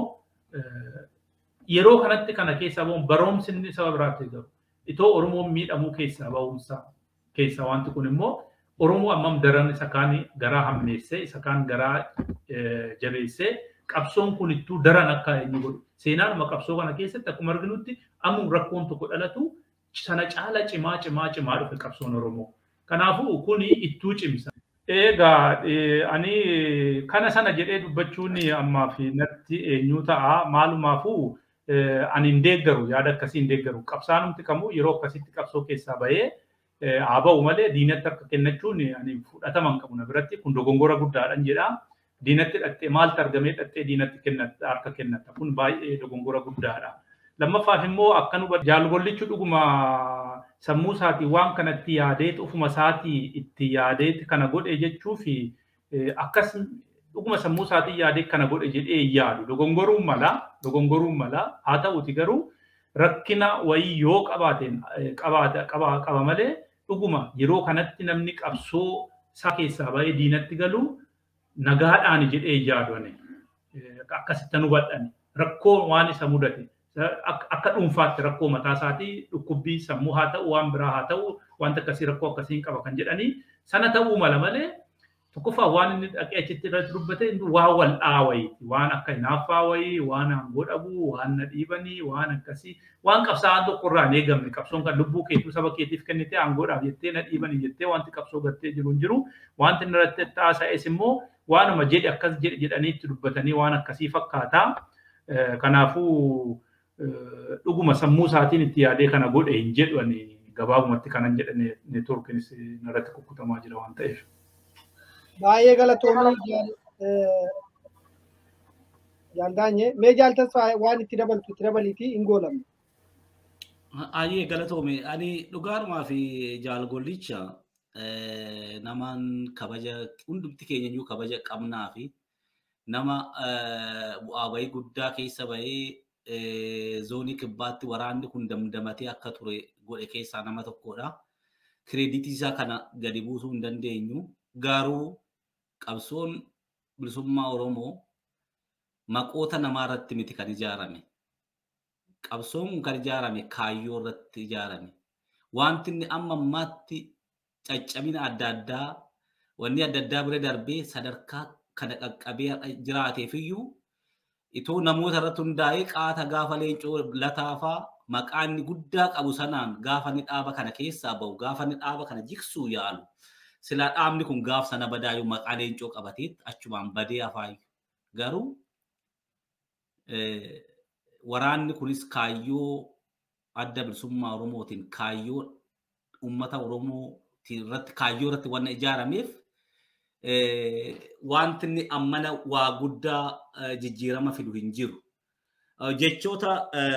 yeroo kanatti kana keessaa bahuun baroomsi inni saba biraatti garu itoo Oromoon miidhamuu keessaa bahuunsaa keessaa wanti kun immoo Oromoo ammam daran isa kaan garaa hammeessee isa kaan garaa jabeessee qabsoon kun ittuu daran akka inni godhu seenaanuma qabsoo kana keessatti akkuma arginutti ammu rakkoon tokko dhalatu sana caala cimaa cimaa cimaa dhufe qabsoon Oromoo. Kanaafuu kuni ittuu cimsa. Egaa ani kana sana jedhee dubbachuun ammaa fi natti eenyu ta'a maalumaafuu ani hin deeggaru yaada akkasii hin deeggaru qabsaanumti kamuu yeroo akkasitti qabsoo keessaa bahee haa ba'u malee diinatti harka kennachuun ani fudhatama hin qabu na biratti kun dogongora guddaadhaan jedha. Diinatti dhattee maaltu argamee dhattee diinatti kennatta harka kennatta kun baay'ee dogongora guddaadha. Lammaffaaf immoo akka nu jaalgollichu dhuguma sammuu isaatii waan kanatti yaadeet ofuma isaatii itti yaadeet kana godhe jechuu fi akkas dhuguma sammuu isaatii yaadee kana godhe jedhee yaadu dogongoruun mala dogongoruun mala haa ta'uti garuu rakkina wayii yoo qabaateen qaba malee dhuguma yeroo kanatti namni qabsoo isaa keessaa bahee diinatti galu nagaadhaan jedhee yaadu akkasitti hubadhani rakkoo waan isa mudate akka dhuunfaatti rakkoo mataa isaatii dhukkubbii sammuu haa ta'u waan biraa haa ta'u wanta akkasii rakkoo akkasiin qaba kan jedhanii sana ta'uu mala malee tokkoffaa waan inni dhaqee achitti irratti dubbate waan wal dhaawayiiti waan akka hinaaffaa wayii waan aangoo dhabuu waan na dhiibanii waan akkasii waan qabsaa'aan tokko irraa hin eegamne qabsoon kan lubbuu keetuu saba keetiif kennite aangoodhaaf jettee na dhiibanii jettee wanti qabsoo gartee jiru hin jiru wanti inni irratti taasa'es immoo waanuma jedhe akkas jedhe jedhanii itti dubbatanii waan akkasii fakkaataa kanaafuu dhuguma sammuu isaatiin itti yaadee kana godhe hin jedhani gabaabumatti kanan jedhane neetworkiinis narratti kukkutamaa jira waan ta'eef. baay'ee galatoomii jaaldaanye mee jaaltasfaa waan itti dabaltu itti dabaliitii hin goolamne. Ayyee galatoome ani dhugaarumaa fi jaalgollicha namaan kabaja hundumti keenya iyyuu kabaja qabnaa fi nama bu'aa bahii guddaa keessa bahee zoonii kibbaatti waraanni kun damdamatee akka ture godhe keessaa nama tokkodha. Kireeditii isaa kana gadi buusuu hin dandeenyu. Garuu qabsoon bilisummaa Oromoo maqoota namaa irratti miti kan ijaarame. Qabsoon kun kan ijaarame kaayyoo irratti ijaarame. Wanti inni amma ammaatti caccabina adda addaa wanni adda addaa bira darbee sadarkaa kana qaqqabee jiraateef iyyuu itoo namoota irratti hundaa'ee qaata gaafa leencoo lataafaa maqaa inni guddaa qabu sanaan gaafa inni dhaaba kana keessaa bahu gaafa inni dhaaba kana jigsuu yaalu silaa dhaabni kun gaaf sana badaayyuu maqaa leencoo qabateetti achumaan badee afaayu garuu waraanni kunis kaayyoo adda bilisummaa Oromootiin kaayyoo uummata Oromoo irratti kaayyoo irratti waan ijaarameef wanti inni ammana waa guddaa jijjiirama fidu hin jiru. Jechoota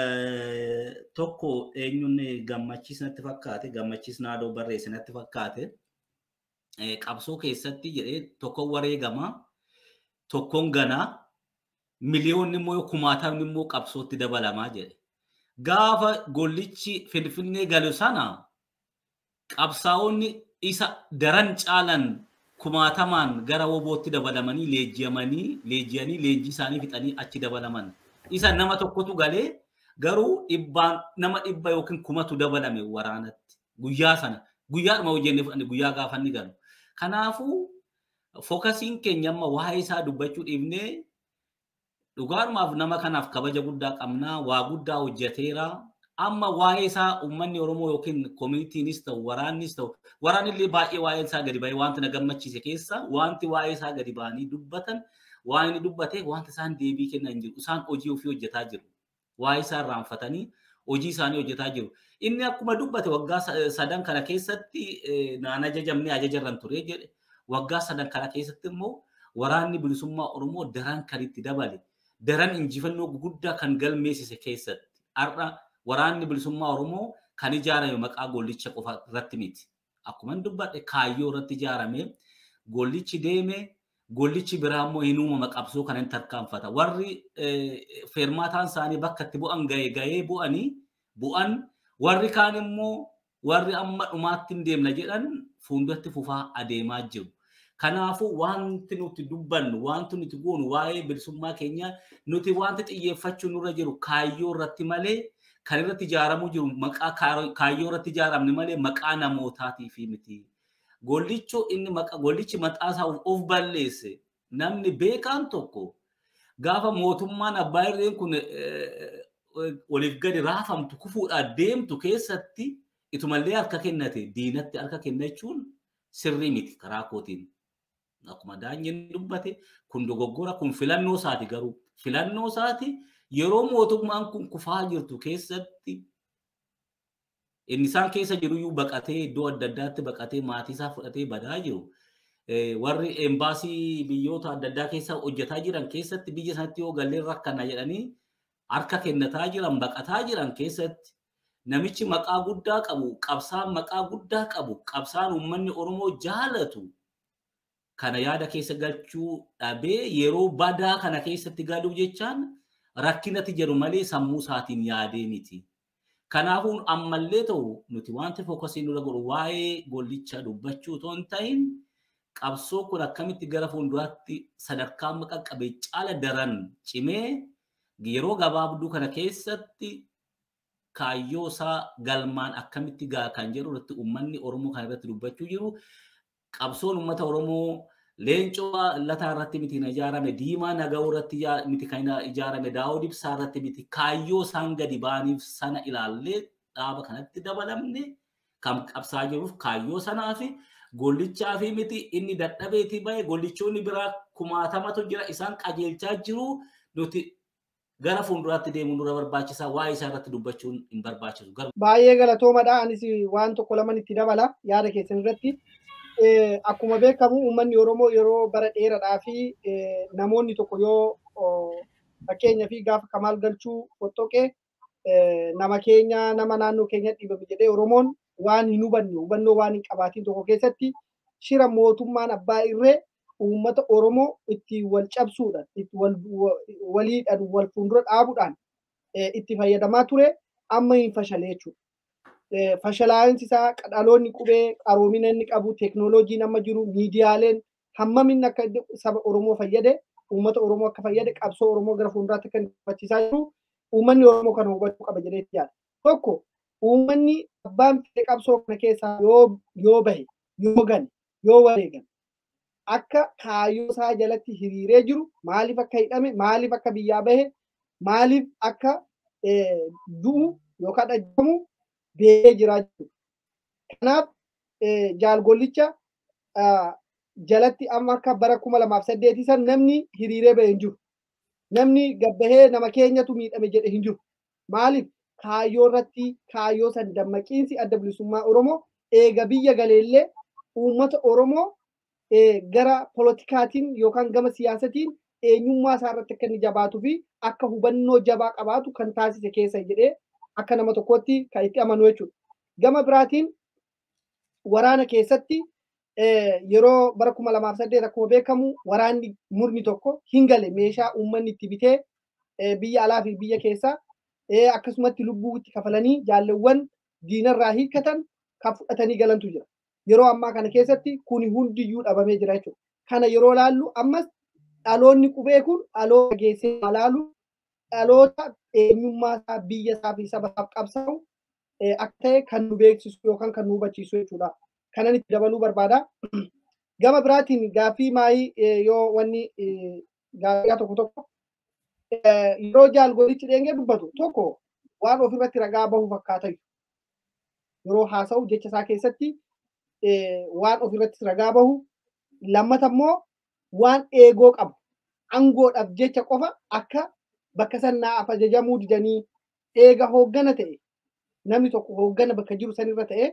tokko eenyuun gammachiis natti fakkaate gammachiis naadoo barreesse natti fakkaate qabsoo keessatti jedhee tokkoon wareegama tokkoon ganaa miliyoonni immoo kumaatamni immoo qabsootti dabalamaa jedhe. Gaafa gollichi finfinnee galu sana qabsaa'onni isa daran caalan kumaatamaan gara wobootti dabalamanii leenjiyamanii leenjiyanii leenjii isaanii fixanii achi dabalaman. Isa nama tokkotu galee garuu dhibbaan nama dhibba yookiin kumatu dabalame waraanatti guyyaa sana guyyaadhuma hojjenne fudhanne guyyaa gaafa inni galu. Kanaafuu fookasiin keenya amma waa'ee isaa dubbachuu dhiibnee dhugaadhumaaf nama kanaaf kabaja guddaa qabnaa waa guddaa hojjeteera amma waa'ee isaa uummanni oromoo yookiin koominiitiinis ta'u waraannis ta'u waraanillee baay'ee waa'ee isaa gadi ba'ee wanti na gammachiise keessa wanti waa'ee isaa gadi ba'anii dubbatan waan inni dubbate wanti isaan deebii kennan jiru isaan hojii ofii hojjetaa jiru waa'ee isaa irraanfatanii hojii isaanii hojjetaa jiru inni akkuma dubbate waggaa sadan kana keessatti naan ajajamne ajajarran ture jedhe waggaa sadan kana keessatti immoo waraanni bilisummaa oromoo daran kan itti dabale daran injifannoo guguddaa kan galmeessise keessatti har'a waraanni bilisummaa oromoo kan ijaarame maqaa gollicha qofa irratti miti. Akkuma dubbadhe kaayyoo irratti ijaarame gollichi deeme gollichi biraa immoo hin uumama qabsoo kana hin tarkaanfata. Warri feermaataan isaanii bakka itti bu'an ga'ee ga'ee bu'anii bu'an warri kaan immoo warri amma dhumaatti hin deemna jedhan fuulduratti fufaa adeemaa jiru. Kanaafuu wanti nuti dubbannu, wanti nuti goonu waa'ee bilisummaa keenyaa nuti wanti xiyyeeffachuu nurra jiru kaayyoo irratti malee kan irratti ijaaramuu jiru maqaa kaayyoo irratti ijaaramne malee maqaa namootaatiif miti. Gollichoo inni maqaa gollichi maxaasaa of balleesse namni beekaan tokko gaafa mootummaan abbaa irreen kun oliif gadi raafamtu kufuudhaan deemtu keessatti itumallee harka kennate diinatti harka kennachuun sirrii miti karaa kootiin. Akkuma daanyiin dubbate kun dogoggora kun filannoo isaati garuu filannoo isaati yeroo mootummaan kun kufaa jirtu keessatti inni isaan keessa jiruyyuu baqatee iddoo adda addaatti baqatee maatii isaa fudhatee badaa jiru. Warri embaasii biyyoota adda addaa keessa hojjetaa jiran keessatti biyya sanatti yoo gallee rakkana jedhanii harka kennataa jiran baqataa jiran keessatti namichi maqaa guddaa qabu qabsaan maqaa guddaa qabu qabsaan uummanni Oromoo jaalatu kana yaada keessa galchuu dhabee yeroo badaa kana keessatti galuuf jechaan rakkinatti jedhu malee sammuu isaatiin yaadee miti. Kanaafuu ammallee ta'u nuti wanti fookasii nurra godhu waa'ee gollicha dubbachuu otoo hin ta'in qabsoo kun akkamitti gara fuulduraatti sadarkaa maqaa qabee caala daran cimee yeroo gabaabduu kana keessatti kaayyoo isaa galmaan akkamitti gaa kan jedhu irratti uummanni Oromoo kan irratti dubbachuu jiru. Qabsoon uummata Oromoo leencoo lataa irratti miti kan ijaarame diimaa naga'uu irratti miti kan ijaarame daawud ibsaa irratti miti kaayyoo isaan gadi ba'aniif sana ilaallee dhaaba kanatti dabalamne kan qabsaa jiruuf kaayyoo sanaa fi gollichaa fi miti inni dadhabeetii bahe gollichoonni biraa kumaatamatu jira isaan qajeelchaa jiru nuti gara fuulduraatti deemuu nurra barbaachisaa waa'ee isaa irratti dubbachuun hin barbaachisu. Baay'ee galatoomadha anis waan tokko laman itti dabala yaada keessan irratti. akkuma beekamu uummanni Oromoo yeroo bara dheeraadhaa fi namoonni tokko yoo fakkeenya fi gaafa kamaal galchuu fottoqee nama keenya nama naannoo keenya dhibame jedhee Oromoon waan hin hubanne hubannoo waan hin qabaatiin tokko keessatti shira mootummaan abbaa irree uummata Oromoo itti wal cabsuudhaan itti waliidhaan wal fuuldura dhaabuudhaan itti fayyadamaa ture amma hin fashalee jechuudha. fashalaa'insi isaa dhaloonni qubee qaroomina inni qabu teeknooloojiin amma jiru miidiyaaleen hammamin akka saba Oromoo fayyade uummata Oromoo akka fayyade qabsoo Oromoo gara fuulduraatti akka hubachiisaa jiru uummanni Oromoo kana hubachuu qaba jedhee yaada. Tokko uummanni abbaan fedhe qabsoo kana keessaa yoo yoo bahe yoo gane yoo wareegame akka kaayyoo isaa jalatti hiriiree jiru maaliif akka hidhame maaliif akka biyyaa bahe maaliif akka du'u yookaan dhajjamu beekee jiraa jiru. Kanaaf jaalgollicha jalatti amma akka bara kuma lamaaf saddeetii san namni hiriiree bahe hin jiru. Namni gabbahee nama keenyatu miidhame jedhe hin jiru. Maaliif kaayyoo irratti kaayyoo san dammaqiinsi adda bilisummaa Oromoo eega biyya galeellee uummata Oromoo gara politikaatiin yookaan gama siyaasatiin eenyummaa isaa irratti akka inni jabaatuu fi akka hubannoo jabaa qabaatu kan taasise keessa jedhee akka nama tokkotti kan itti amanu jechuudha. Gama biraatiin waraana keessatti yeroo bara kuma lamaaf saddeet akkuma beekamu waraanni murni tokko hin gale meeshaa uummanni itti bitee biyya alaa fi biyya keessaa akkasumatti lubbuu itti kafalanii jaalleewwan diinarraa hiikkatan kan fudhatanii galantu jira. Yeroo ammaa kana keessatti kuni hundiyyuu dhabamee jira jechuudha. Kana yeroo laallu ammas dhaloonni qubee kun dhaloota geessee laalu dhaloota eenyummaa isaa biyya isaa fi saba isaaf qabsaa'u akka ta'e kan nu beeksisu yookaan kan nu hubachiisu jechuudha. Kanan itti dabaluu barbaada. Gama biraatiin gaaffii maayii yoo wanni gaaffiyaa tokko tokko yeroo jaalgolichi dheengee dubbatu tokko waan ofirratti ragaa bahu fakkaata yeroo haasa'u jecha isaa keessatti waan ofirratti ragaa bahu lammata immoo waan eegoo qabu aangoodhaaf jecha qofa akka bakka sannaaf ajajamuu didanii eega hooggana ta'e namni tokko hooggana bakka jiru sanirra ta'e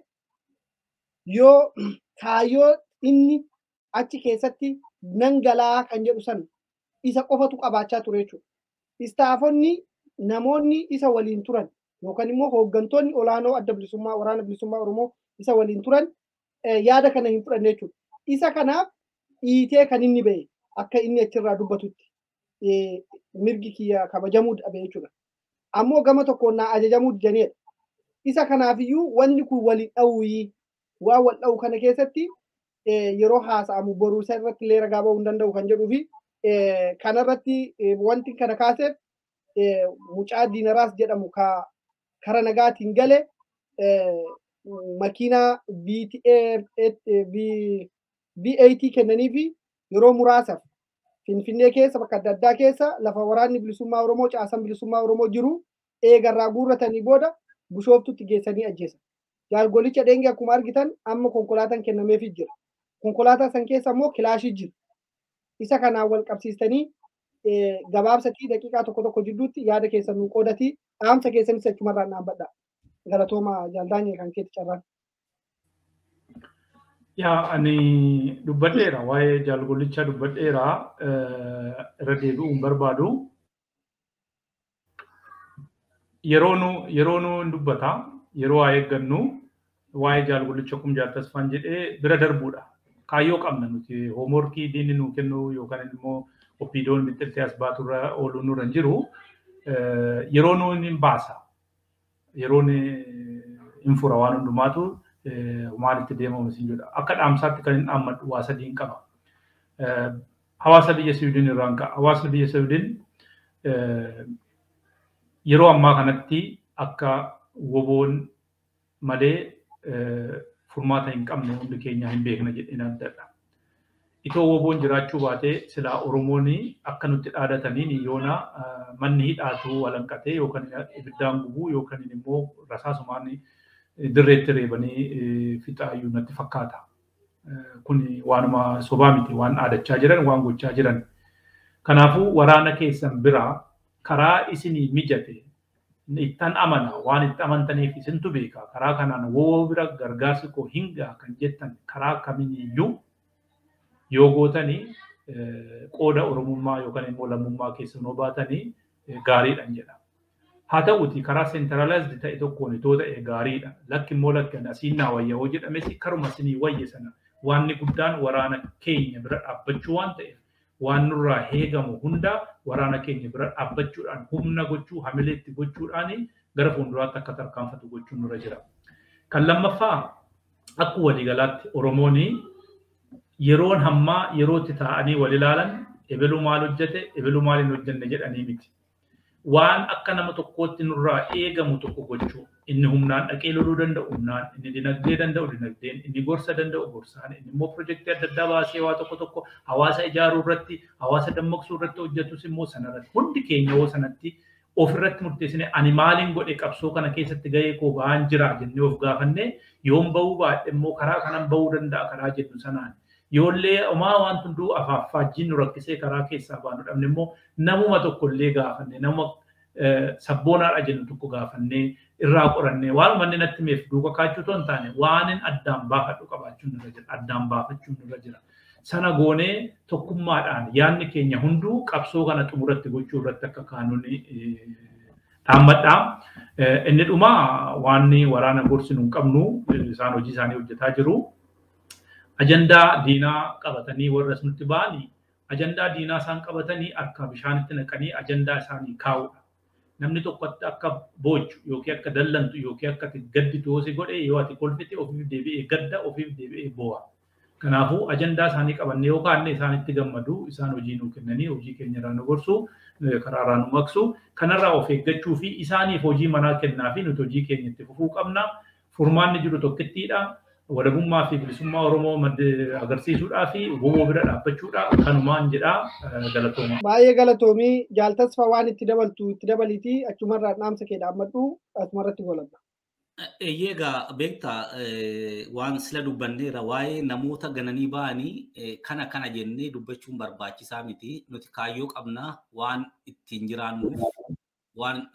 yoo kaayyoo inni achi keessatti nan galaa kan jedhu san isa qofatu qabaachaa ture jechuudha. Istaafonni namoonni isa waliin turan yookaan immoo hooggantoonni olaanoo adda bilisummaa waraana bilisummaa Oromoo isa waliin turan yaada kana hin fudhanne jechuudha. Isa kanaaf dhiitee kan inni ba'e akka inni achirraa dubbatutti mirgi kiyya kabajamuu dhabe jechuudha. Ammoo gama tokkoon naa ajajamuu didanidha. Isa kanaafiyyuu wanni kun waliin dha'uuyii waan wal dha'u kana keessatti yeroo haasa'amu boruu isa irratti illee ragaa ba'uu hin danda'u kan jedhuu fi kanarratti wanti kana kaaseef mucaa diinaraas jedhamu ka kara nagaatiin gale makiinaa VAT kennanii fi yeroo muraasaaf Finfinnee keessa bakka adda addaa keessa lafa waraanni bilisummaa Oromoo caasan bilisummaa Oromoo jiru eegarraa guurratanii booda bushooftutti geessanii ajjeesan. Jaalgolicha dheengee akkuma argitan amma konkolaataan kennameefii jira. Konkolaataa san keessa immoo kilaashii jira. Isa kanaan wal qabsiistanii gabaabsatii daqiiqaa tokko tokko jidduutti yaada keessan nu qoodatii dhaamsa keessanis achumarraan dhaabbadha. Galatooma jaaldaanyee kan keetti carraan. Yaa ani dubbadheera waa'ee jaalgollichaa dubbadheera irra deebi'uun barbaadu. Yeroo nu yeroo nu dubbata yeroo waa eeggannu waa'ee jaalgollicha kum jaaltasfaan jedhee bira darbuudha. Kaayyoo qabna nuti hoomorkii diinni nu kennu yookaan immoo oppiidoon mixxiltee as baaturra ooluu nurra hin jiru yeroo nu hin baasa. Yeroo hin fura waan hundumaatu maalitti deemamu isin jedha. Akka dhaamsaatti kan hin dhaammadhu waa sadiin qaba. Hawaasa biyya Siwiidin irraan ka'a. Hawaasni biyya Siwiidin yeroo ammaa kanatti akka woboon malee furmaata hin qabne hundi keenya hin beekna jedheen addadha. Itoo woboon jiraachuu baatee silaa Oromoon akka nutti dhaadataniin yoona manni hidhaatu walanqatee yookaan ibiddaan gubuu yookaan immoo rasaasumaan dirreetti reebanii fixaayyuu natti fakkaata. Kun waanuma sobaa miti waan dhaadachaa jiran waan gochaa jiran. Kanaafuu waraana keessan biraa karaa isinii mijate ittan amana waan itti amantaniif isintu beeka karaa kanaan woo bira gargaarsi koo hingaa kan jettan karaa kamiiniyyuu yoo gootanii qooda oromummaa yookaan immoo lammummaa keessanoo baatanii gaariidhaan jedha. Haa ta'uti karaa seentaraalaayizdi ta'e tokkoon itoo ta'e gaariidha. Lakki immoo lakkan asiin naa wayya hoo jedhames karuma isinii wayye sana waanni guddaan waraana keenya bira dhaabbachuu waan ta'eef waan nurraa heegamu hunda waraana keenya bira dhaabbachuudhaan humna gochuu hamileetti gochuudhaan gara fuulduraatti akka tarkaanfatu gochuun nurra jira. Kan lammaffaa akka waliigalaatti Oromoon yeroon hammaa yerootti taa'anii wal ilaalan ebaluu maal hojjete ebaluu maal hin hojjenne jedhanii miti. Waan akka nama tokkootti nurraa eegamu tokko gochuu inni humnaan dhaqee loluu danda'u humnaan inni dinagdee danda'u dinagdeen inni gorsa danda'u gorsaan inni immoo pirojektii adda addaa baasee waa tokko tokko hawaasa ijaaruu irratti hawaasa dammaqsuu irratti hojjetus immoo sanarratti hundi keenya yoo sanatti ofirratti murteessine ani maaliin godhe qabsoo kana keessatti gahee koo ba'aan jira jennee of gaafanne yoon bahuu baadhe immoo karaa kanan bahuu danda'a karaa jennu sanaan. Yoollee homaa waan hunduu afaaffaajjiin nu rakkisee karaa keessaa baanu dhabne immoo namuma tokkollee gaafanne nama sabboonaadha jennu tokko gaafannee irraa qorannee waan manni natti meef duuka kaachuu otoo hin taane waanin addaan baafadhu qabaachuun nurra jira addaan baafachuun nurra jira. Sana goonee tokkummaadhaan yaadni keenya hunduu qabsoo kana xumuratti gochuu irratti akka kaanuni dhaammadha. Inni dhuma waan waraana gorsinu hin qabnu isaan hojii isaanii hojjetaa jiru. ajandaa diinaa qabatanii warra nutti ba'anii ajandaa diinaa isaan qabatanii akka bishaanitti naqanii ajandaa isaanii kaa'udha. Namni tokko akka boochu yookiin akka dallantu yookiin akka gadditu yoo si godhe yoo ati kolfite ofiif deebi'ee gadda ofiif deebi'ee boo'a. Kanaafuu ajandaa isaanii qabannee yoo kaanne isaanitti gammadu isaan hojii nuu kennanii hojii keenya irraa nu gorsu karaa irraa nu maqsu kanarraa of eeggachuu fi isaaniif hojii manaa kennaa fi nuti hojii keenya itti fufuu qabna. Furmaanni jiru tokkittiidha. walabummaa fi bilisummaa Oromoo agarsiisuudhaa fi woboo bira dhaabbachuudha kanumaan jedha galatooma. Baay'ee galatoomii jaaltasfa waan itti dabaltu itti dabaliiti achumarraa dhaamsa kee dhaammadhu asumarratti goladha. Egaa beektaa waan sila dubbanneera waa'ee namoota gananii ba'anii kana kana jennee dubbachuun barbaachisaa miti. Nuti kaayyoo qabnaa waan ittiin jiraannuuf waan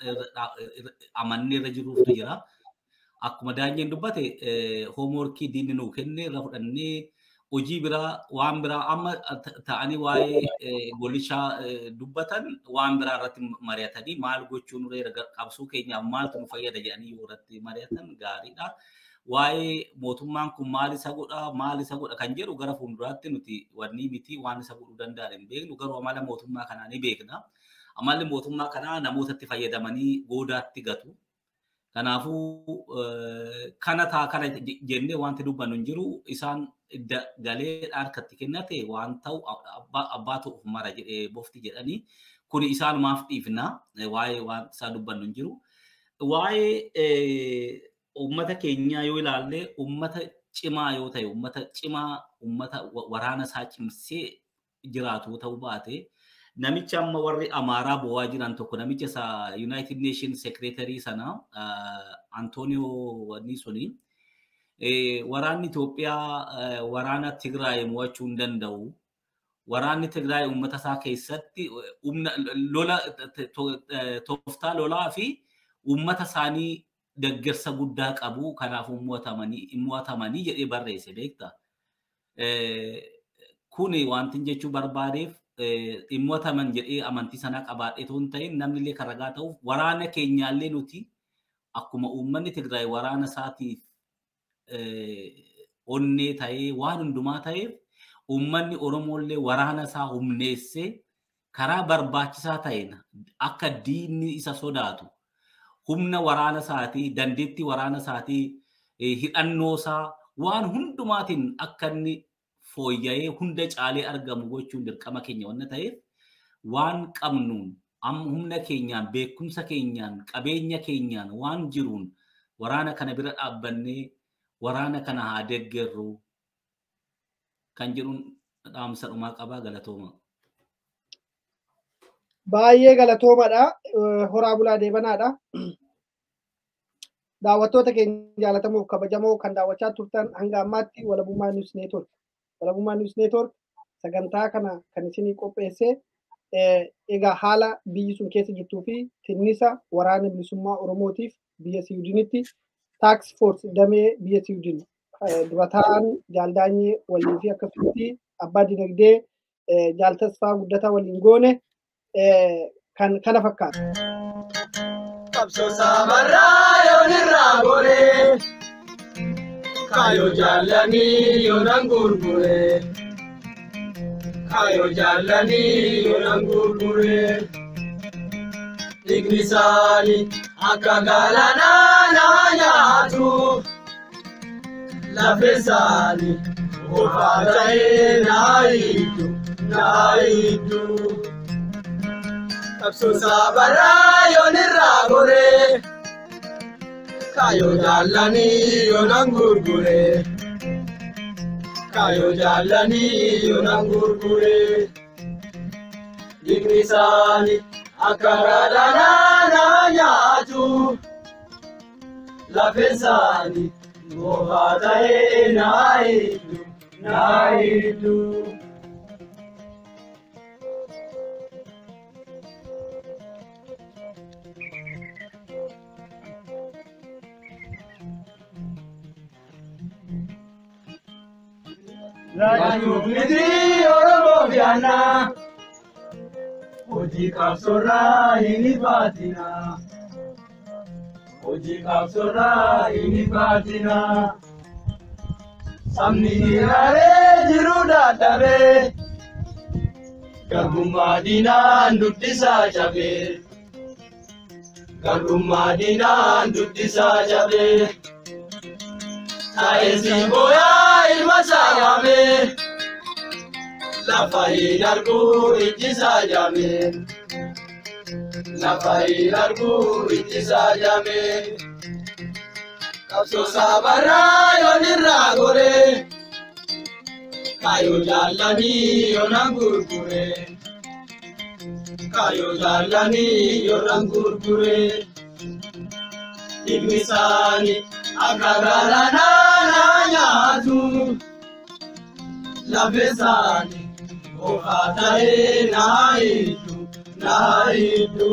amannee irra jiruutu jira. akkuma daanyeen dubbate hoomworkii diinni nuu kenne irra fudhannee hojii biraa waan biraa amma ta'anii waa'ee golishaa dubbatan waan biraa irratti mari'atanii maal gochuun reera qabsuu keenyaaf maaltu nu fayyada jedhanii yoo irratti mari'atan gaariidha. Waa'ee mootummaan kun maal isa godha maal isa godha kan jedhu gara fuulduraatti nuti wanni miti waan isa godhuu danda'an hin beeknu garuu amala mootummaa kanaa ni beekna. Amalli mootummaa kanaa namootatti fayyadamanii goodaatti gatu. Kanaafuu kana taa kana jennee wanti dubbannu hin jiru isaan galee harkatti kennate waan ta'u abbaa ta'uuf mara jedhee bofti jedhanii kuni isaanumaaf dhiifna waa'ee waan isaa dubbannu hin jiru. Waa'ee uummata keenyaa yoo ilaalle uummata cimaa yoo ta'e uummata cimaa uummata waraana isaa cimsee jiraatu ta'uu baate namicha amma warri amaaraa bo'aa jiran tokko namicha isa United Nations Secretary sana Antonio wanni suni waraanni Itoophiyaa waraana Tigraay mo'achuu hin danda'u. Waraanni Tigraay uummata isaa keessatti humna lola tooftaa lolaa fi uummata isaanii deeggarsa guddaa qabu kanaafuu mo'atamanii jedhee barreesse beekta. Kuni wanti jechuu barbaadeef dhimmotaman jedhee amantii sana qabaadhe otoo hin ta'in namni illee kan ragaa ta'uuf waraana keenyaallee nuti akkuma uummanni Tigraay waraana isaatiif onnee ta'ee waan hundumaa ta'eef uummanni Oromoollee waraana isaa humneessee karaa barbaachisaa ta'een akka diinni isa sodaatu humna waraana isaatii dandeettii waraana isaatii hidhannoo isaa waan hundumaatiin akka inni fooyya'ee hunda caalee argamu gochuun dirqama keenya waan ta'eef waan qabnuun humna keenyaan beekumsa keenyaan qabeenya keenyaan waan jiruun waraana kana bira dhaabbannee waraana kana haa deeggarru kan jedhuun dhaamsa dhumaa qabaa galatooma. Baay'ee galatoomadha. Horaa bulaa deebanaadha. Daawwattoota keenya jaalatamuuf kabajamoo kan daawwachaa turtan hanga ammaatti walabummaa News Network. Walabummaa News Network sagantaa kana kan isinii qopheesse egaa haala biyyi sun keessa jirtuu fi tinnisa waraana bilisummaa Oromootiif biyya Siwiidinitti taaks foors damee biyya Siwiidin durataan jaaldaanyee waliin fi akkasumas abbaa dinagdee jaaltasfaa guddataa waliin goone kan kana fakkaata. Qabsoo saamarraa yoon irraa goree kaayoo jaallanii yoonaan gurguree kaayoo jaallanii yoonaan gurguree dhiigni isaanii akka galaanaa naa nyaatu lafesaani qofaa ta'ee naa hiiddu naa hiiddu. Qabsoosaa baraa yoon irraa goree kaayoo jaallanii yoonaan gurguree kaayoo jaallanii yoonaan gurguree dhiigni isaanii akka gaadhanaa naa nyaatu lafesaanii qofaa ta'ee naa hiiddu naa hiiddu. Raajumiti Oromoo biyyaana hojii qabsoorraa hin baatina. Hojii qabsoorraa hin baatina. Sabni hiraaree jiru dadhabee garbummaa diinaan duddisaa cabee. Garbummaa diinaan duddisaa cabee. Taa'eessi booyaa ilma saayamee lafa hin arguu ijjisaa jaamee lafa hin arguu ijjisaa jaamee qabsoo saabaraa yoon irraa goree kaayoo jaallanii yoonaan gurguree kaayoo jaallanii yoonaan gurguree dhimmi isaanii. akka galaanaa naa nyaatu lafesaanii qofaa ta'ee naa hiiddu naa hiiddu.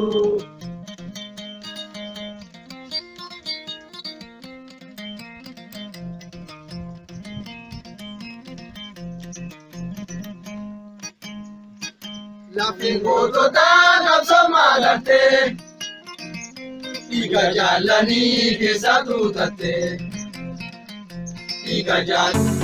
Lafeen gootota qabsoomaa gartee. Dhiiga jaallanii keessa tuutatte. Dhiiga jaallanii.